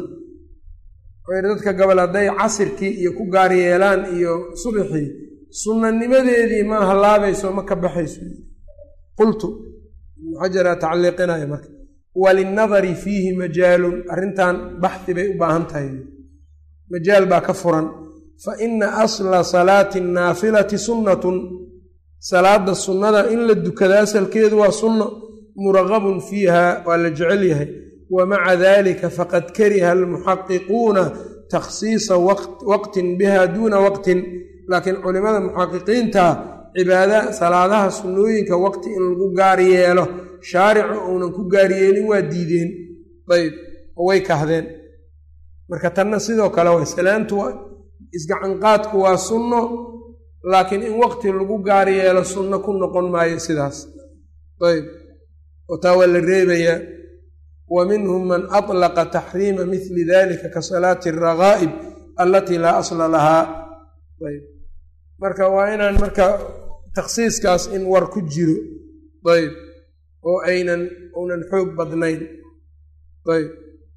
dadka gobol hadday casirkii iyo ku gaar yeelaan iyo subxii sunnanimadeedii ma halaabayso ma ka baxayso qultu ibnu xajaraa tacliiqinaya marka walinnadari fiihi majaalun arrintan baxdi bay u baahan tahay majaal baa ka furan fa ina asla salaati annaafilati sunnatun salaada sunnada in la dukada asalkeedu waa sunno muragabun fiiha waa la jecel yahay wa maca dalika faqad kariha almuxaqiquuna takhsiisa waqtin biha duuna waqtin laakiin culimada muxaqiqiinta cibaada salaadaha sunnooyinka waqti in lagu gaar yeelo shaaricu uunan ku gaaryeelin waa diideen ayb oo way kahdeen marka tanna sidoo kale way salaantu isgacanqaadku waa sunno laakiin in waqti lagu gaar yeelo sunno ku noqon maayo sidaas ayb oo taa waa la reebayaa wa minhum man atlaqa taxriima mithli dalika ka salaati alragaa'ib allatii laa asla lahaa ayb marka waa inaan marka takhsiiskaas in war ku jiro ayb oo aynan uunan xoog badnayn ayb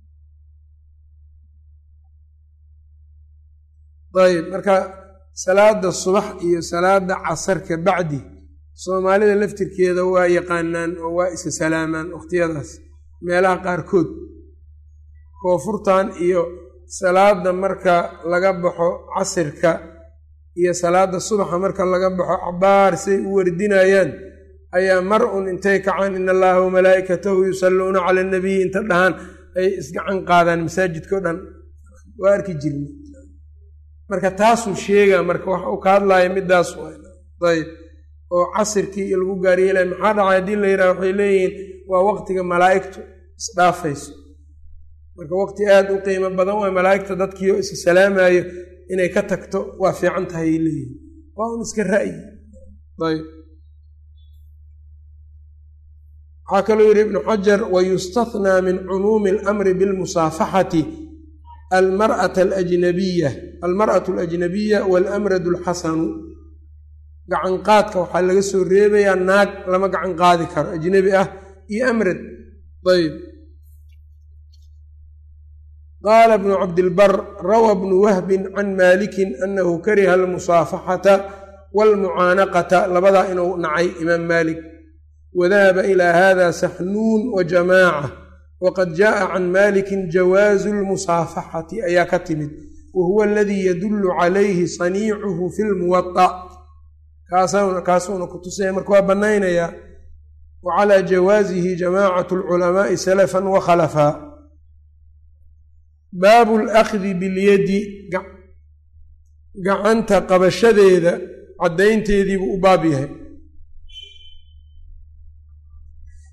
ayb marka salaada subax iyo salaada casarka bacdi soomaalida laftirkeeda waa yaqaanaan oo waa isa salaamaan wakhtiyadaas meelaha qaarkood koonfurtan iyo salaada marka laga baxo casirka iyo salaada subaxa marka laga baxo cabaar say u wardinayaan ayaa mar un intay kacaan in allaha wamalaa'ikatahu yusalluuna cala anabiyi inta dhahaan ay isgacan qaadaan masaajidkao dhan waa arki jirna marka taasuu sheegaa marka wax uu ka hadlaaya midaas ayb oo casirkii iyo lagu gaaryeelaya maxaa dhacay haddii la yidhaha waxay leeyihiin waa waqtiga malaa'igtu isdhaafayso marka waqti aada u qiimo badan waa malaa'igta dadkiio isa salaamayo inay ka tagto waa fiican tahay ay leeyihiin waa un iska ra'yi ayb waxaa kaloo yidhi ibnu xajar wayustathnaa min cumuumi alamri bilmusaafaxati almar'ata alajnabiya almar'atu alajnabiya waalamradu alxasanu gacanqaadka waxaa laga soo reebayaa naag lama gacan qaadi karo ajnebi ah iyo amrad ayb qaala bnu cabdilbar rawa bnu wahbin can maalikin anahu kariha almusaafaxata waalmucaanaqata labadaa inuu nacay imaam maalik wadahaba ilaa hada saxnuun wa jamaaca waqad jaءa can malikin jawaazu lmusaafaxati ayaa ka timid wa huwa aladii yadullu calayhi saniicuhu fi lmuwaطa kaasuuna ku tusaya marka waa bannaynayaa wa calaa jawaasihi jamaacatu alculamaai salafan wa khalafaa baabu alakdi bilyadi gacanta qabashadeeda caddaynteediibuu u baab yahay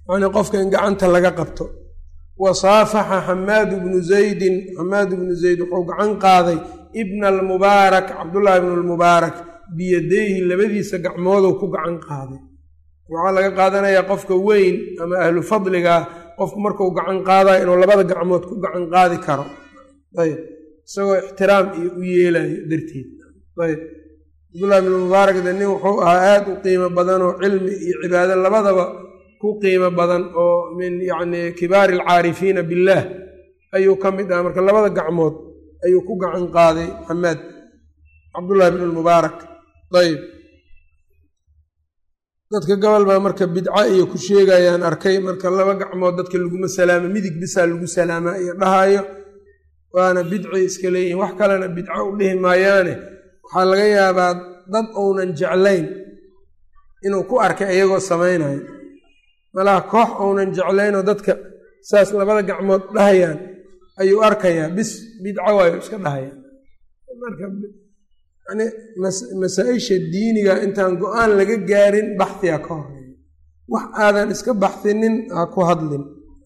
yani qofka in gacanta laga qabto wa saafaxa xamaadu bnu zaydin xamaadu bnu zayd wuxuu gacan qaaday ibna almubaarak cabdullaahi ibnu lmubaarak biyadayhi labadiisa gacmooduu ku gacan qaaday waxaa laga qaadanayaa qofka weyn ama ahlu fadligaa qofku markuu gacan qaadayo inuu labada gacmood ku gacan qaadi karo ayb isagoo ixtiraam iyo u yeelayo darteed ayb cabdullahi ibnu mubaarak de nin wuxuu ahaa aada u qiimo badan oo cilmi iyo cibaado labadaba ku qiimo badan oo min yacni kibaari alcaarifiina billaah ayuu ka mid ahaa marka labada gacmood ayuu ku gacan qaaday xamaad cabdullahi bnu lmubaarak ayb dadka gobol baa marka bidco iyo ku sheegayaan arkay marka laba gacmood dadka laguma salaamo midig bisaa lagu salaamaa iyo dhahayo waana bidcay iska leeyihin wax kalena bidco u dhihi maayaane waxaa laga yaabaa dad uunan jeclayn inuu ku arkay iyagoo samaynayo malaha koox uunan jeclaynoo dadka saas labada gacmood dhahayaan ayuu arkayaa bis bidco waayo iska dhahayaan marka yani masaa-isha diiniga intaan go-aan laga gaarin baxhiga ka horeeya wax aadan iska baxsinin ha ku hadlin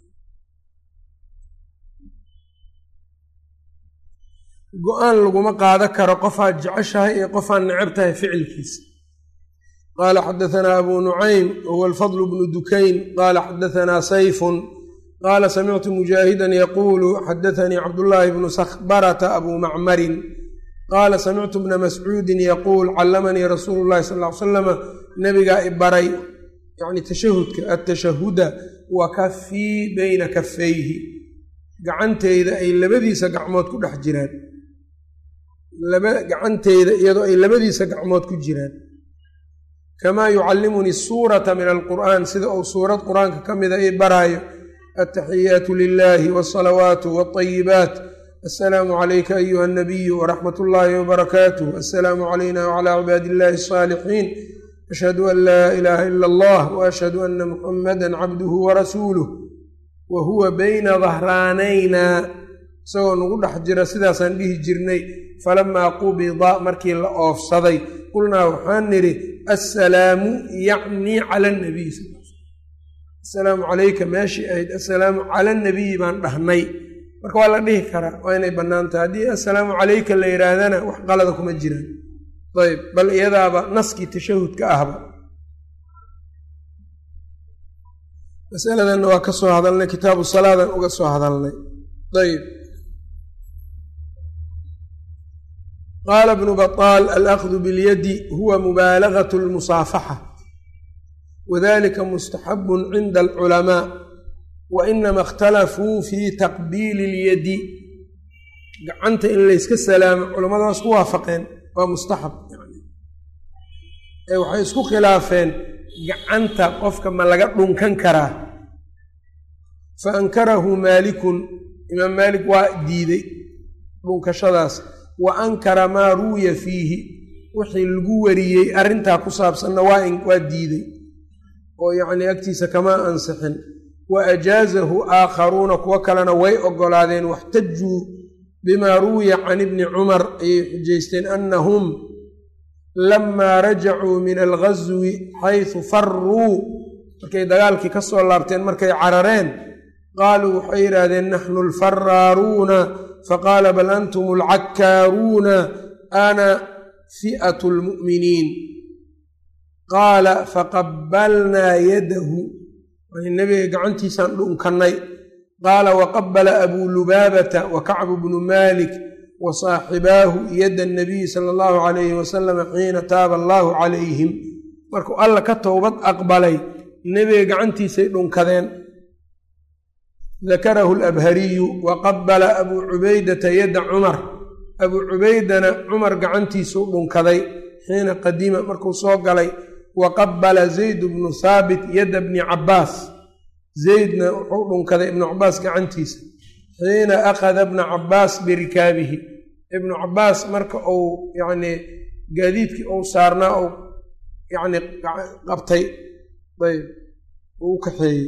go-aan laguma qaado karo qofaad jeceshahay iyo qofaad necab tahay ficilkiisa qaala xadahanaa abu nucaym wahuwa alfadl bnu dukayn qaala xadahanaa sayfun qaala samictu mujaahidan yaquulu xadaanii cabdullaahi bnu sakhbarata abu macmarin qaala samictu bna mascuudin yaquul callamanii rasuulu llahi sal ly salama nabigaa i baray yani tashahudka atashahuda wa kafii beyna kafayhi gacanteyda ay labadiisa gacmood ku dhex jiraan gacanteyda iyadoo ay labadiisa gacmood ku jiraan kamaa yucallimunii suurata min alqur'aan sida uu suurad qur-aanka ka mida i baraayo altaxiyaatu lilahi wsalawaatu wاطayibaat asalaamu calayka ayuha anabiyu waraxmat ullaahi wbarakaatuh asalaamu calayna wcalaa cibaadi illahi asaalixiin ashhadu an laa ilaaha ila allah waashhadu ana muxamada cabduhu warasuuluh wa huwa bayna dahraanayna isagoo nagu dhex jira sidaasaan dhihi jirnay falamaa qubida markii la oofsaday qulnaa waxaan nidhi assalaamu yacnii cala anabiy sal asalaamu calayka meeshii ahayd assalaamu cala anabiyi baan dhahnay marka waa la dhihi karaa waa inay bannaan tahay haddii assalaamu calayka la yidhaahdana wax qalada kuma jiraan ayb bal iyadaaba naskii tashahudka ahba masaladanna waa ka soo hadalnay kitaabu salaadan uga soo hadalnay ayb qaala bnu baطaal alأkhdu biاlyadi huwa mubaalagat اlmusaafaxa wadalika mustaxabu cinda alculamaa wainama اkhtalafuu fi taqbiili اlyadi gacanta in layska salaamo culamadaas ku waafaqeen waa mustaxab ee waxay isku khilaafeen gacanta qofka ma laga dhunkan karaa fa ankarahu maalikun imaam maalik waa diiday dhunkashadaas wa ankara maa ruwiya fiihi wixii lagu wariyey arrintaa ku saabsanna waa diiday oo yacnii agtiisa kama ansixin wa ajaazahu aakharuuna kuwo kalena way oggolaadeen waxtajuu bimaa ruwiya can ibni cumar ayay xujaysteen annahum lamaa rajacuu min alghaswi xaysu faruu markay dagaalkii ka soo laabteen markay carareen qaaluu waxay yidhaahdeen naxnu alfaraaruuna faqaala bal antum alcakkaaruuna ana fi'atu lmu'miniin qaala faqabbalnaa yadahu nabiga gacantiisaan dhunkannay qaala waqabala abuu lubaabata wa kacbu bnu maalik wa saaxibaahu yadda anabiyi sala allahu calayhi wasalama xiina taaba allaahu calayhim markuu alla ka towbad aqbalay nebiga gacantiisay dhunkadeen dakarahu alabhariyu wa qabala abuu cubaydata yadda cumar abuu cubaydana cumar gacantiisuu dhunkaday xiina qadima markuu soo galay wa qabala zayd bnu haabit yadda bni cabbaas zaydna wuxuu dhunkaday ibnu cabbaas gacantiisa xiina akhada bna cabbaas birikaabihi ibnu cabbaas marka uu yacnii gaadiidkii uu saarnaa uu yacnii qabtay ayb uu u kaxeeyey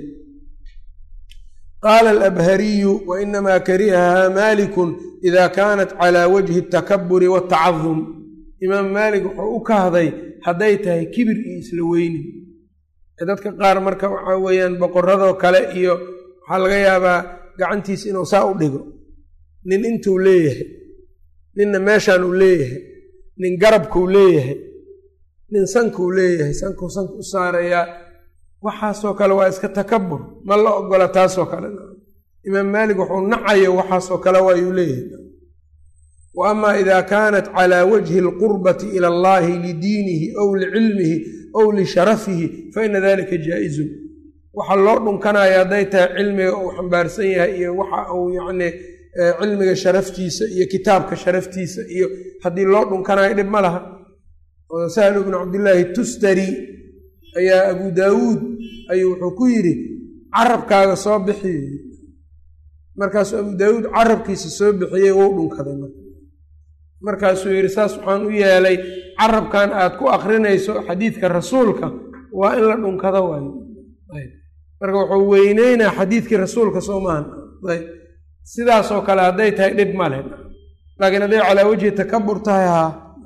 qaala alabhariyu wa inamaa karihahaa maalikun ida kaanat calaa wajhi altakaburi waatacadum imaam maalik wuxuu u kahday hadday tahay kibir iyo isla weynin dadka qaar marka waxaa weeyaan boqoradoo kale iyo waxaa laga yaabaa gacantiisa inuu saa u dhigo nin intuu leeyahay ninna meeshaan uu leeyahay nin garabkuu leeyahay nin sankuu leeyahay sankuu sanka u saarayaa waxaasoo kale waa iska takabur ma la ogola taasoo kale imaam maalik wuxuu nacayo waxaasoo kale waayuu leeyahay wa amaa idaa kaanat calaa wajhi alqurbati ila allahi lidiinihi ow licilmihi ow lisharafihi fa ina dalika jaa-izun waxa loo dhunkanaya hadday tahay cilmiga uu xambaarsan yahay iyo waxa uu yacni cilmiga sharaftiisa iyo kitaabka sharaftiisa iyo haddii loo dhunkanayo dhib ma laha oo sahlu bnu cabdillaahi tustari ayaa abu daawuud ayuu wuxuu ku yidhi carabkaaga soo bixi markaasuu abu daawuud carabkiisa soo bixiyey wou dhunkaday marka markaasuu yidhi saas waxaan u yeelay carabkan aad ku akrinayso xadiidka rasuulka waa in la dhunkado waayo marka wuxuu weyneynaa xadiidkii rasuulka soo maahan ayb sidaasoo kale hadday tahay dhib male laakiin hadday calaa wejhi takabur tahay haa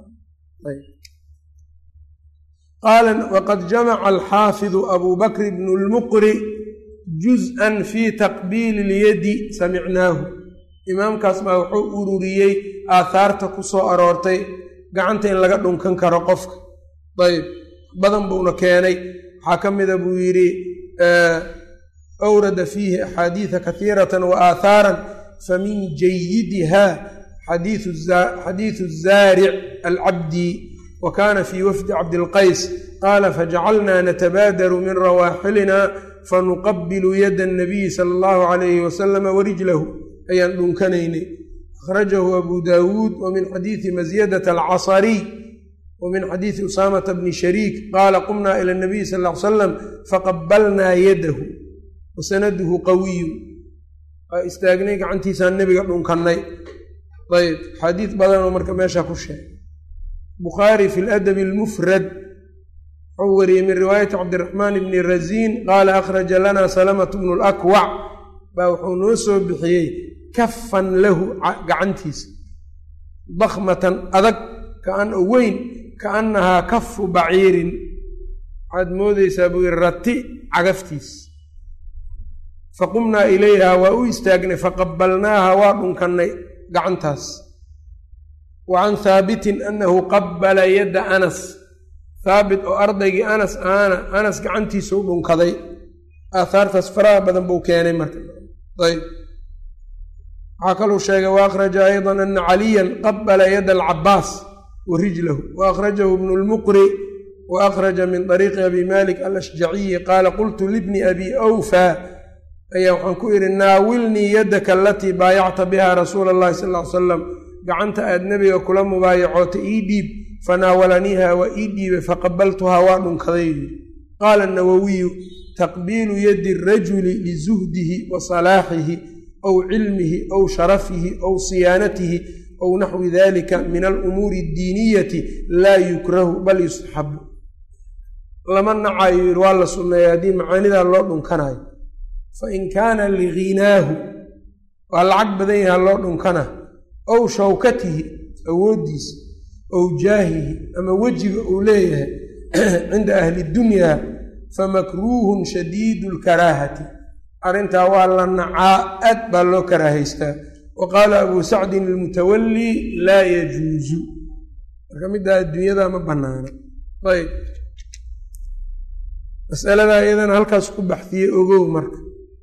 qaala waqad jamaca alxaafidu abu bakr bnu lmuqri juz-an fii taqbiili ilyadi samicnaahu imaamkaas baa wuxuu ururiyey aathaarta ku soo aroortay gacanta in laga dhunkan karo qofka ayb badan buuna keenay waxaa ka mida buu yidhi awrada fiihi axaadiida kaiirata wa aathaaran famin jayidiha xadiidu zaaric alcabdi wa kaana fii wafdi cabdilqays qaala fajacalnaa natabaadaru min rawaaxilina fanuqabilu yada anabiyi sala allahu calayhi wasalama warijlahu ayaan dhunkanaynay akhrajahu abu daawuud wa min xadiidi masyadata alcasariy wa min xadiidi usaamata bni shariik qaala qumnaa ila nabiyi sal ll ly salam faqabalnaa yadahu wasanaduhu qawiyu waa istaagnay gacantiisaan nebiga dhunkannay ayb xadiid badanoo marka meesha ku sheegay bukhaari fi ladabi almufrad wuxuu wariyey min riwaayati cabdiraxmaan bni raziin qaala akhraja lana salamatu bnu lakwac baa wuxuu noo soo bixiyey kafan lahu gacantiisa dakmatan adag kaan oo weyn kaannahaa kafu baciirin waxaad moodeysaa buu yidhi rati cagaftiis faqumnaa ilayha waa u istaagnay faqabalnaaha waa dhunkannay gacantaas wa can haabitin annahu qabbala yadda anas haabit oo ardaygii anas aana anas gacantiisau dhunkaday aahaartaas faraha badan buu keenay marka ayb waxaa kaluu sheegay wa akhraja aydan ana caliyan qabala yada alcabaas wa rijlahu wa akhrajahu ibnu lmuqri wa akhraja min طariiqi abi malik alashjaciyi qaala qultu libni abi awfa ayaa waxaan ku idhi naawilnii yadaka alatii baayacta biha rasuula allahi sal ly salam gacanta aad nebiga kula mubaayacoota ii dhiib fanaawalaniiha waa ii dhiibay faqabaltuhaa waa dhunkaday qaala nawowiyu taqbiilu yadi rajuli lizuhdihi wa salaaxihi aw cilmihi aw sharafihi aw siyaanatihi aw naxwi dalika min alumuuri addiiniyati laa yukrahu bal yusxabu lama nacayo yidhi waa la sunneeya haddii macaanidaa loo dhunkanayo fain kaana liginaahu waa lacag badan yaha loo dhunkana ow shawkatihi awooddiisa ow jaahihi ama wejiga uu leeyahay cinda ahli dunyaa famakruuhun shadiidu lkaraahati arrintaa waa la nacaa aad baa loo karaahaystaa wa qaala abuu sacdin ilmutawallii laa yajuusu marka middaa adduunyada ma bannaana ayb masaladaa iyadana halkaas ku baxdiyey ogow marka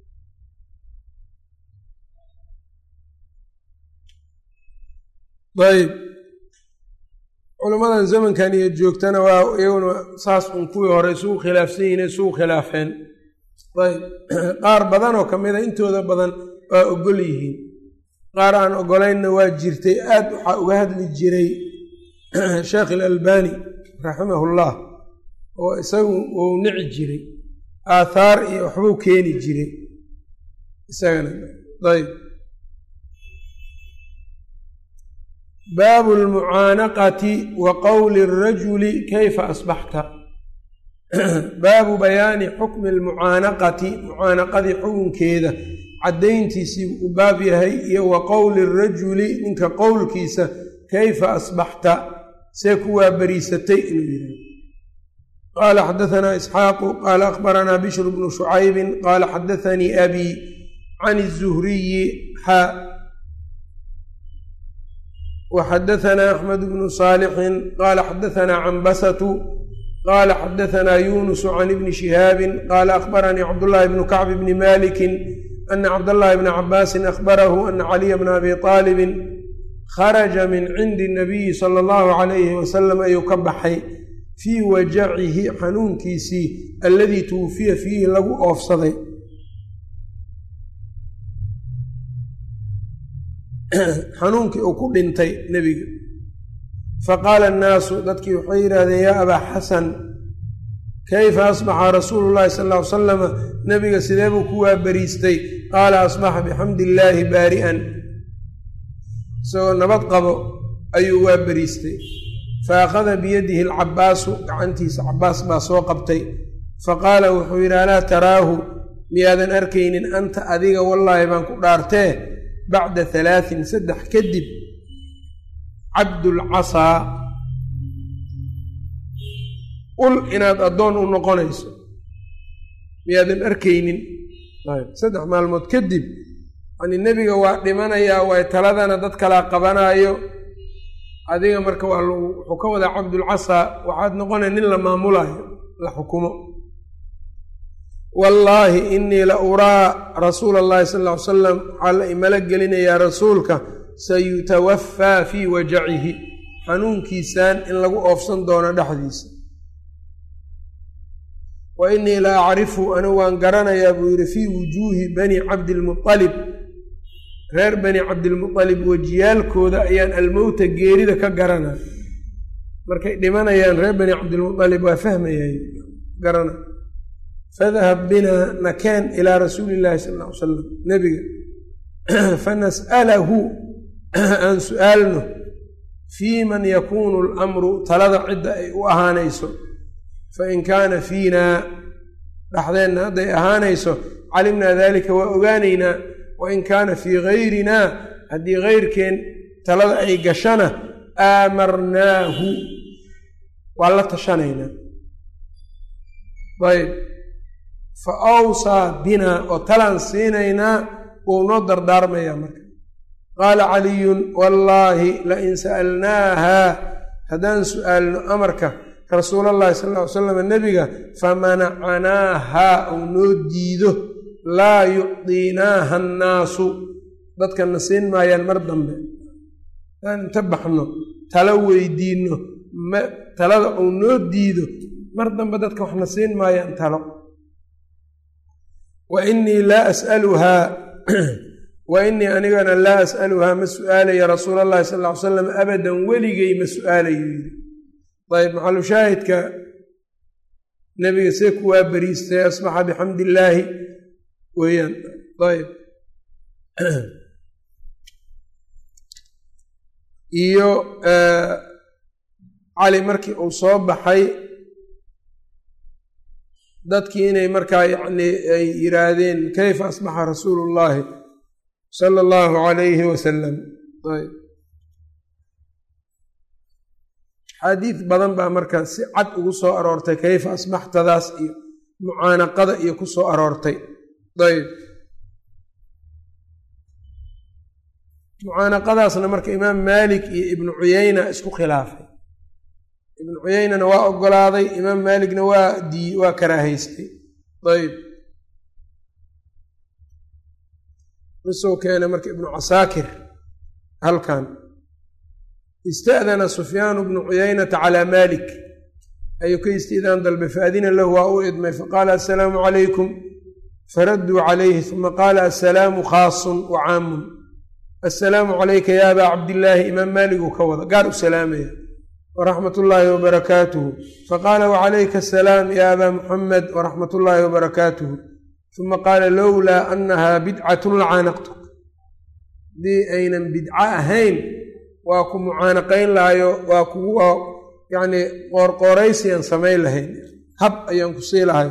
ayb culammadan zamankan iyo joogtana waa iyaguna saas un kuwii hore isugu khilaafsan yihin isugu khilaafeen ayb qaar badanoo ka mida intooda badan waa ogol yihiin qaar aan ogolaynna waa jirtay aad waxaa uga hadli jiray sheekh ilalbani raximahullah oo isagu uu nici jiray aathaar iyo waxbuu keeni jiray isagana ayb baabu lmucaanaqati wa qowli rajuli kayfa asbaxta baabu bayaani xukmi almucaanaqati mucaanaqadii xukunkeeda caddayntiisii u baab yahay iyo wa qowli rajuli ninka qowlkiisa kayfa asbaxta see ku waabariisatay inuu yidhahdo qala xadaanaa isxaaqu qaala akhbaranaa bishru bnu shucaybi qaala xadaanii abi can الzuhriyi xa وxadaثna أxmed bnu صاalixi qala xadaثna cambasatu qala xadaثna yunus can ibni شihaabi qala akhbaranii cabdالlahi bnu kacb bni maliki ana cabdالlahi bna cabaasi akhbarahu ana caliya bna abi طaalibi kharaja min cindi الnabiyi salى اllahu عalayhi wasalam ayuu ka baxay fii wajacihi xanuunkiisii aladii twufiya fiihi lagu oofsaday xanuunkii uu ku dhintay nebiga faqaala annaasu dadkii waxay yidhaahdeen yaa abaa xasan kayfa asbaxa rasuulu llahi sal ll ly salama nebiga sidee buu ku waabariistay qaala asbaxa bixamdi illaahi baari'an isagoo nabad qabo ayuu waabariistay fa akhada biyadihi alcabbaasu gacantiisa cabbaas baa soo qabtay faqaala wuxuu yidhi alaa taraahu miyaadan arkaynin anta adiga wallaahi baan ku dhaartee bacda halaatin saddex kadib cabdulcasaa ul inaad addoon u noqonayso miyaadan arkaynin saddex maalmood kadib yani nebiga waa dhimanayaa waay taladana dad kalaa qabanaayo adiga marka waa wuxuu ka wadaa cabdulcasaa waxaad noqonay nin la maamulaayo la xukumo wallaahi inii la uraa rasuula allahi sal ll ly salam waxaa la imala gelinayaa rasuulka sayutawafaa fii wajacihi xanuunkiisaan in lagu oofsan doono dhexdiisa wa inii la acrifu anigu waan garanayaa buu yidhi fii wujuuhi bani cabdilmualib reer bani cabdilmualib wejiyaalkooda ayaan almowta geerida ka garanaa markay dhimanayaan reer bani cabdilmualib waa fahmayay garana fadahab binaa nakeen ilaa rasuuli illaahi sal ll ly salam nebiga fanas'alahu aan su'aalno fii man yakuunu alamru talada cidda ay u ahaanayso fain kaana fiinaa dhexdeenna hadday ahaanayso calimnaa daalika waa ogaanaynaa wain kaana fii gayrinaa haddii gayrkeen talada ay gashana aamarnaahu waa la tashanaynaa ayb fa awsaa binaa oo talaan siinaynaa wuu noo dardaarmayaa marka qaala caliyun wallaahi lain sa'alnaahaa haddaan su'aalno amarka rasuul allahi sal ll ly slam nebiga famanacanaahaa uu noo diido laa yucdiinaaha annaasu dadkana siin maayaan mar dambe haddaan inta baxno talo weydiinno ma talada uu noo diido mar dambe dadka waxna siin maayaan talo wa inii laa as'aluhaa wa inii anigana laa as'aluhaa ma su'aalaya rasuul allahi sal ll ly salam abadan weligay ma su'aalayo yidhi ayb maxalushaahidka nebiga see ku waa beriistay asbaxa bixamdi illaahi weeyaan ayb iyo cali markii uu soo baxay dadkii inay markaa yacni ay yidhaahdeen kayfa asbaxa rasuulu llaahi sala allahu calayhi wasalam ayb xaadiid badan baa markaa si cad ugu soo aroortay kayfa asbaxtadaas iyo mucaanaqada iyo ku soo aroortay ayb mucaanaqadaasna marka imaam maalik iyo ibnu cuyeyna isku khilaafay ibnu cuyeynana waa ogolaaday imaam maaligna waa dii waa karaahaystay ayb usoo keenay marka ibnu casaakir halkan ista'dana sufyaanu bnu cuyeynata calaa maalik ayuu ka istiidaan dalbay faadina lahu waa u idmay faqaala assalaamu calaykum faradduu calayhi uma qaala assalaamu khaasun wa caamun assalaamu calayka ya abaa cabdillaahi imaam maaliguu ka wada gaar u salaamaya waraxmat ullaahi wabarakaatuhu faqaala wacalayka asalaam ya abaa muxamed waraxmat ullaahi wabarakaatuhu uma qaala lowlaa annahaa bidcatun lacaanaqtuk haddii aynan bidco ahayn waa ku mucaanaqayn lahayo waa kugu yacni qoorqooraysiyan samayn lahayn hab ayaan ku sii lahay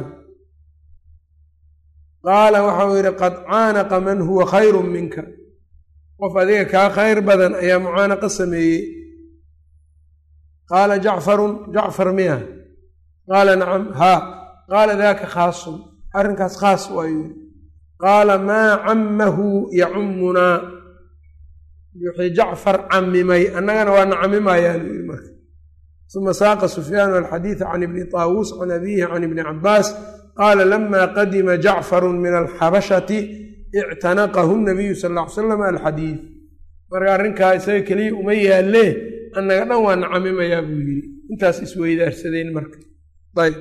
qaala waxau yidhi qad caanaqa man huwa khayrun minka qof adiga kaa khayr badan ayaa mucaanaqa sameeyey qaala jacfarun jacfar miya qaala nacam haa qaala daaka khaasun arrinkaas khaas waayuu qaala maa cammahu yacummunaa wixii jacfar camimay annagana waana camimayaanu yidhi marka uma saaqa sufyaanu alxadiida can ibni taawuus can abiihi can ibni cabaas qaala lama qadima jacfaru min alxabashati ictanaqahu nabiyu sal ll ly slam alxadiid marka arrinkaa isaga keliya uma yaalee annaga dhan waana camimayaa buu yidhi intaas isweydaarsadeen marka ayb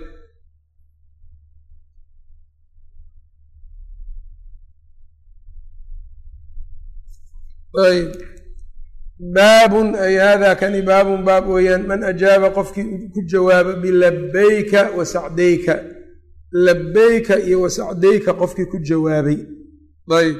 ayb baabun ay hada kani baabun baab weeyaan man ajaaba qofkii ku jawaaba bilabeyka wa sacdayka labeyka iyo wa sacdayka qofkii ku jawaabay ayb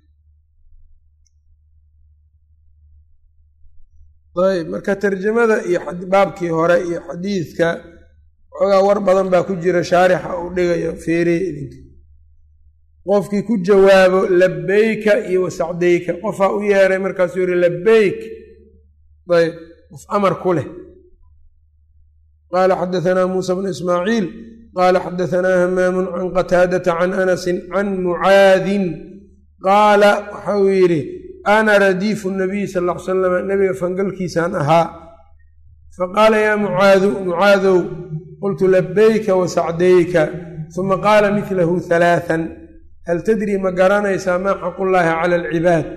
ayb marka tarjamada iyo baabkii hore iyo xadiidka xoogaa war badan baa ku jira shaarixa uu dhigayo feerey idinka qofkii ku jawaabo labeyka iyo wasacdayka qofaa u yeeray markaasuu yihi labeyk ayb qof amar ku leh qaala xadaanaa muusa bnu ismaaciil qaala xadaanaa hamaamun can qataadata can anasin can mucaadin qaala waxa uu yidhi ana radiifu nabiyi sal ll ly salam nabiga fangalkiisaan ahaa faqaala yaa mucaadu mucaadow qultu labeyka wasacdayka uma qaala midlahu halaaan hal tadri ma garanaysaa maa xaqullaahi cala alcibaad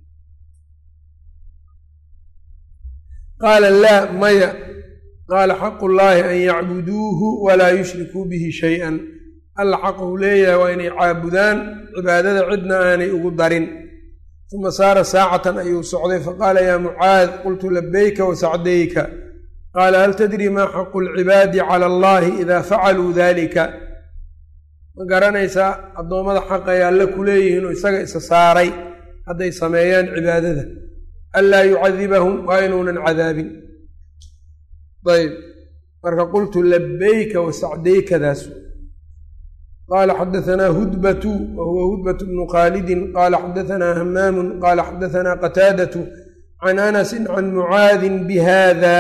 qaala laa maya qaala xaqu llaahi an yacbuduuhu walaa yushrikuu bihi shay-an alla xaquu leeyahay waa inay caabudaan cibaadada cidna aanay ugu darin uma saara saacatan ayuu socday faqaala yaa mucaad qultu labeyka wasacdayka qaala hal tadri maa xaqu lcibaadi cala allahi ida facaluu dalika ma garanaysaa addoommada xaq ay alle ku leeyihiin oo isaga isa saaray hadday sameeyaan cibaadada anlaa yucadibahum waa inuunan cadaabin ayb marka qultu labeyka wasacdaykadaas qaala xadaanaa hudbatu wa huwa hudbatu bnu khaalidin qaala xadaanaa hamaamun qaala xadaanaa qataadatu can anasin can mucaadin bihada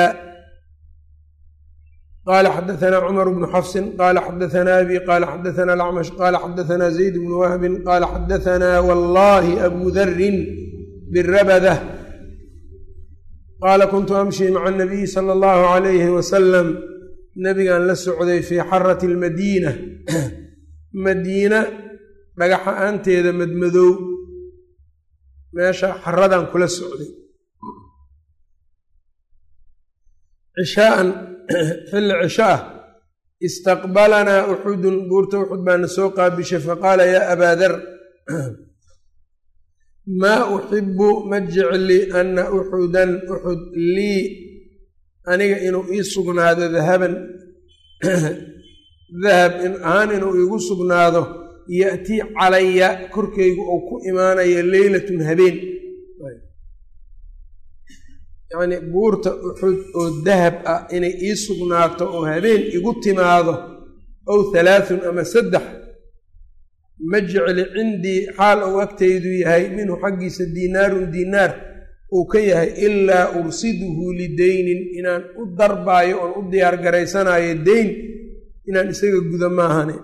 qala xadaanaa cumar bnu xafsin qala xadaanaa abi qala xadaanaa alacmash qala xadaanaa zayd bnu wahbin qala xadaanaa wallahi abu darin birabada qaala kuntu amshi maca anabiyi sala allahu alayhi wasalam nabigaan la socday fii xarati almadiina madiina dhagaxa-aanteeda madmadow meesha xaradan kula socday cishaaan xilli cisho ah istaqbalanaa uxudun buurta uxud baana soo qaabishay faqaala yaa abaa dar maa uxibu ma jecli ana uxudan uxud lii aniga inuu ii sugnaado dahaban dahab ahaan inuu iigu sugnaado ya'tii calaya korkaygu ou ku imaanayo leylatun habeen yacnii buurta uxud oo dahab ah inay ii sugnaato oo habeen igu timaado ow halaathun ama saddex ma jecli cindii xaal uu agtaydu yahay minhu xaggiisa diinaarun diinaar uu ka yahay ilaa ursiduhu lideynin inaan u darbaayo oon u diyaar garaysanayo deyn inaan isaga guda maahane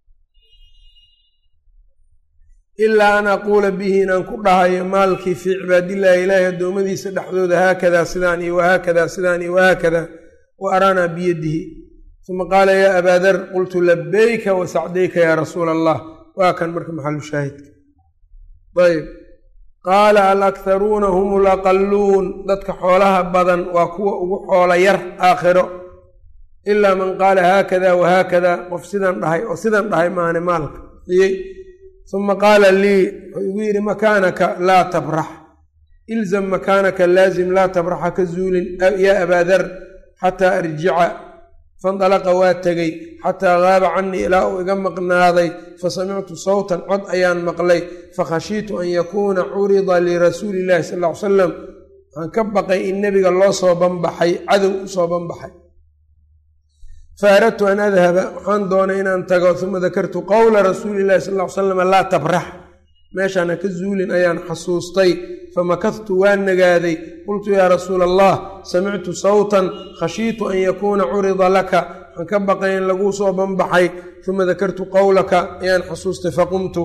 ilaa an aquula bihi inaan ku dhahayo maalkii fii cibaadillaahi ilaahi addoommadiisa dhexdooda haakadaa sidaan iyo wahaakadaa sidaan iyo wahaakadaa wa araanaa biyadihi uma qaala yaa abaa dar qultu labeyka wa sacdayka yaa rasuula allah waa kan marka maxalu shaahidka ayb qaala alakharuuna hum laqalluun dadka xoolaha badan waa kuwa ugu xoola yar aakhiro ilaa man qaala haakada wahaakada qof sidan dhahay oo sidan dhahay maane maalka iyey uma qaala lii wuxuu igu yidhi makaanaka laa tabrax ilzam makaanaka laazim laa tabraxa ka zuulin yaa abaa dar xataa arjica fandalaqa waa tegey xataa gaaba canii ilaa uu iga maqnaaday fasamictu sawtan cod ayaan maqlay fakhashiitu an yakuuna curida lirasuuli illahi sal ll ly salam waxaan ka baqay in nebiga loo soo banbaxay cadow u soo banbaxay faaradtu an adhaba waxaan doonay inaan tago uma dakartu qowla rasuuli illahi sal ly salam laa tabrax meeshaan ha ka zuulin ayaan xasuustay famakadtu waan nagaaday qultu yaa rasuula allah samictu sawtan khashiitu an yakuuna curida laka waxaan ka baqay in laguu soo banbaxay uma dakartu qowlaka ayaan xasuustay faqumtu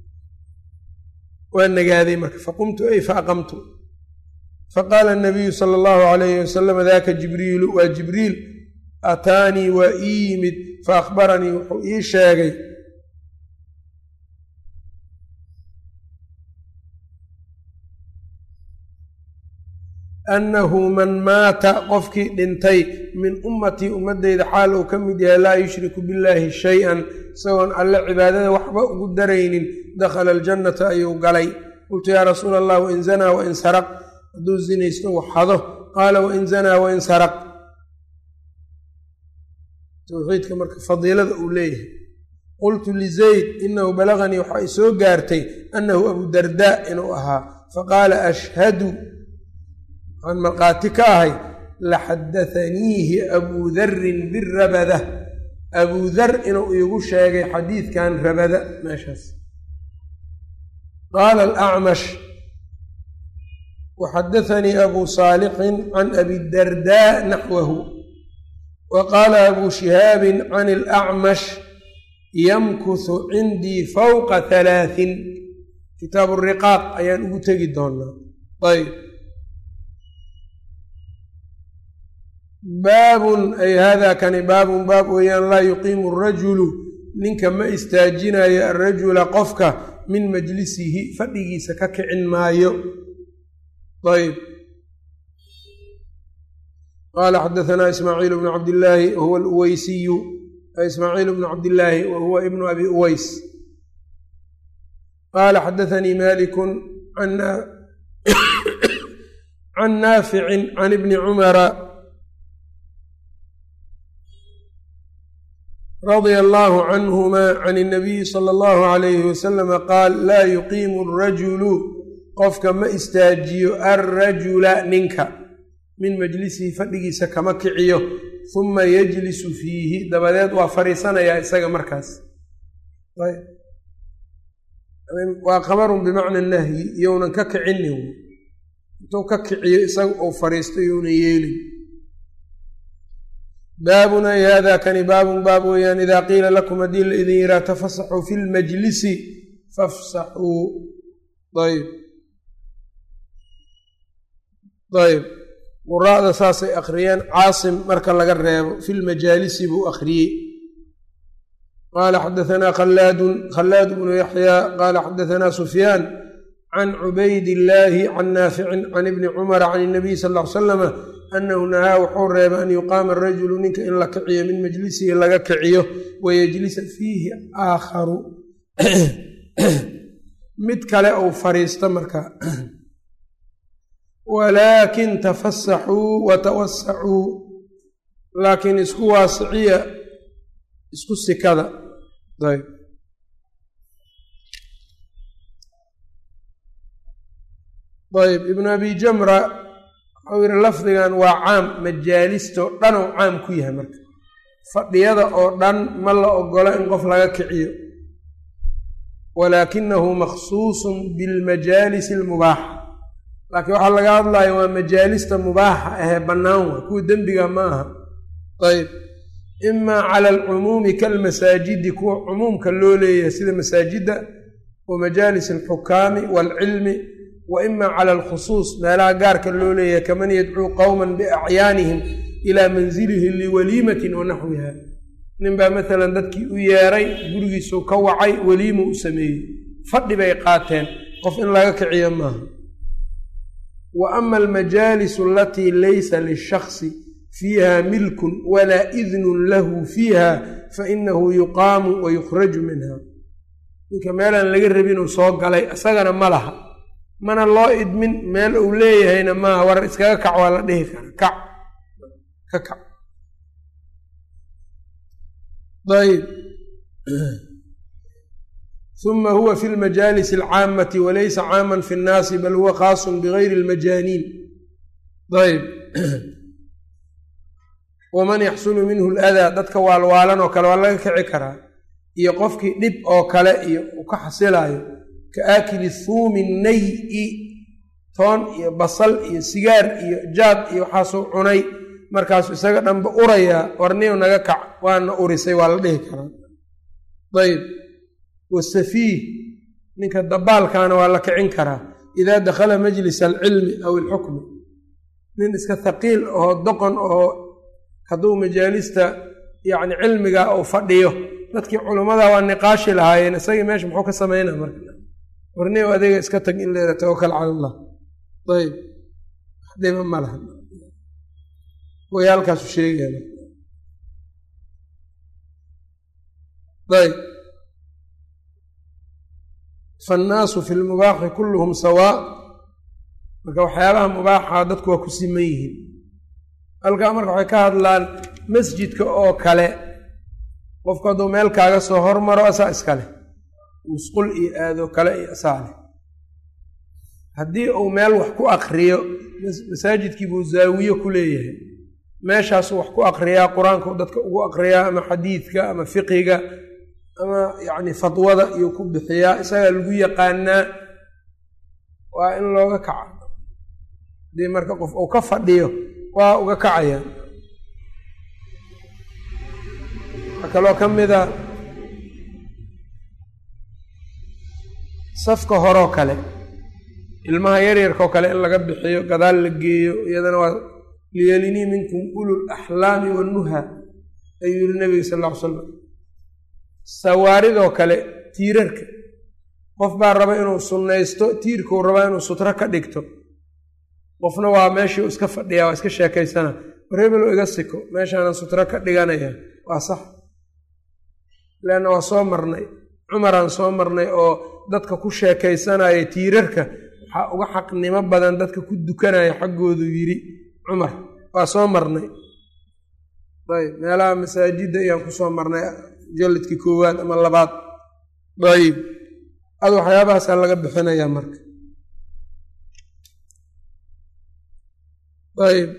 waa nagaaday marka faqumtu ay faaqamtu faqaala nabiyu sala allahu alayhi wasalam daka jibriilu waa jibriil ataanii waa ii yimid faahbaranii wuxuu ii sheegay annahu man maata qofkii dhintay min ummatii ummaddeyda xaal uu ka mid yahay laa yushriku billaahi shay-an isagoon alle cibaadada waxba ugu daraynin dakhala aljannata ayuu galay qultu yaa rasuula allah wain zanaa wain saraq hadduu zinaysto waxado qaala wain zanaa wain saraq towxiidka marka fadiilada uu leeyahay qultu lizayd inahu balaganii waxaa i soo gaartay annahu abudardaa inuu ahaa faqaala ashhadu waxaan markhaati ka ahay laxadathaniihi abuu darin birabada abuu dar inuu iigu sheegay xadiidkan rabada meeshaas qaala alacmash waxadathanii abuu saalixin can abidardaa naxwahu wa qaala abuu shihaabin can alacmash yamkusu cindii fawqa halaahin kitaabu riqaaq ayaan ugu tegi doonaa ayb baabun ay hada kani baabun baab weeyaan laa yuqiimu arajulu ninka ma istaajinayo arajula qofka min majlisihi fadhigiisa ka kicin maayo ayb qaala xadahanaa ismaaciil bnu cabdillaahi wahuwa aluweysiyu ismaaciil bnu cabdillaahi wa huwa ibnu abi uweys qaala xadathanii malikun can naaficin can ibni cumara radia allahu canhuma can اnabiyi sala allahu alayhi wasalama qaal laa yuqiimu arajulu qofka ma istaajiyo alrajula ninka min majlisihi fadhigiisa kama kiciyo huma yajlisu fiihi dabadeed waa fariisanayaa isaga markaas waa khabarun bimacna nahyi iyounan ka kicinin intuu ka kiciyo isaga uu fariisto iyounan yeelin baabun ay hada kani baabun baab weeyaan idaa qiila lakum haddii la idin yihaa tafasaxuu fi lmajlisi fafsaxuu ayb ayb quraa'da saasay akhriyeen caasim marka laga reebo fi lmajaalisi buu akhriyey qaala xadahanaa khallaadun khallaad bnu yaxyaa qaala xadahanaa sufyaan can cubayd illaahi can naaficin can ibni cumara can inabiy sal ll ly slama annahu nahaa wuxuu reebay an yuqaama arajulu ninka in la kiciyo min majlisihi laga kiciyo wayajlisa fiihi aakharu mid kale ou fariisto marka walaakin tafasaxuu watawasacuu laakiin isku waasiciya isku sikada ayb ayb ibnu abi jamra waxau yihi lafdigan waa caam majaalistoo dhan oo caam ku yahay marka fadhiyada oo dhan ma la ogolo in qof laga kiciyo walaakinahu makhsuusun bilmajaalisi almubaaxa laakiin waxaa laga hadlaya waa majaalista mubaaxa ahee bannaan wa kuwa dembiga ma aha ayb imaa cala alcumuumi kalmasaajidi kuwa cumuumka loo leeyahay sida masaajidda wa majaalis alxukaami waalcilmi wa ima cala alkhusuus meelaha gaarka loo leeyahay kaman yadcuu qowman biacyaanihim ilaa manzilihi liwaliimatin wa naxwiha ninbaa maalan dadkii u yeeray gurigiisuu ka wacay weliima u sameeyey fadhi bay qaateen qof in laga kiciyo maaha wa ama almajaalisu alatii laysa lishaksi fiiha milkun walaa idnun lahu fiiha fainahu yuqaamu wa yukhraju minha ninka meelaan laga rabinuu soo galay isagana ma laha mana loo idmin meel uu leeyahayna maaha war iskaga kac waa la dhihi kara kac ka kac ayb uma huwa fi lmajaalis alcaamati walaysa caaman fi nnaasi bal huwa khaasun bigayri almajaaniin ayb waman yaxsulu minhu ladaa dadka waalwaalan oo kale waa laga kici karaa iyo qofkii dhib oo kale iyo uu ka xasilaayo ka aakili thuumi nayi toon iyo basal iyo sigaar iyo jaad iyo waxaasuu cunay markaasuu isaga dhanba urayaa warniyo naga kac waana urisay waa la dhihi karaa ayb wasafiih ninka dabaalkaana waa la kicin karaa idaa dakhala majlis alcilmi aw ilxukmi nin iska haqiil oo doqon oo hadduu majaalista yacni cilmiga uu fadhiyo dadkii culummada waa niqaashi lahaayeen isagii meesha muxuu ka samaynaa marka warni adiga iska tag in leeda tawakal cala allah ayb waxdhiba ma laha way halkaasu sheegaya ayb faannaasu fi lmubaaxi kulluhum sawaa marka waxyaabaha mubaaxa dadku waa ku siman yihiin halkaa marka waxay ka hadlaan masjidka oo kale qofku hadduu meel kaaga soo hormaro asaa iskale musqul iyo aado kale iyo asaa leh haddii uu meel wax ku akriyo masaajidkii buu zaawiye ku leeyahay meeshaasuu wax ku akriyaa qur-aankau dadka ugu akriyaa ama xadiidka ama fiqiga ama yacni fadwada iyuu ku bixiyaa isagaa lagu yaqaanaa waa in looga kaca haddii marka qof uu ka fadhiyo waa uga kacayaan waxaa kaloo ka mida safka horoo kale ilmaha yaryarkaoo kale in laga bixiyo gadaal la geeyo iyadana waa liyelinii minkum ulul axlaami wannuha ayuu yihi nabiga sal alla ly slam sawaaridoo kale tiirarka qof baa raba inuu sunnaysto tiirkuu rabaa inuu sutro ka dhigto qofna waa meeshii u iska fadhiyaa waa iska sheekaysana wareebelo iga siko meeshaanan sutro ka dhiganaya waa sax leanna waa soo marnay cumaraan soo marnay oo dadka ku sheekaysanaya tiirarka waxaa uga xaqnimo badan dadka ku dukanaya xaggoodu yidhi cumar waa soo marnay ayb meelaha masaajidda ayaan kusoo marnay jalladkii koowaad ama labaad ayb ad waxyaabahaasaa laga bixinayaa marka ayb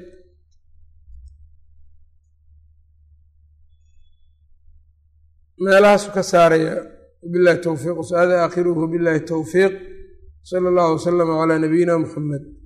meelahaasu ka saaraya wabilahi towfiiq wsada aakhiruhu billahi towfiiq sala allahu wasalama calaa nabiyina muxamed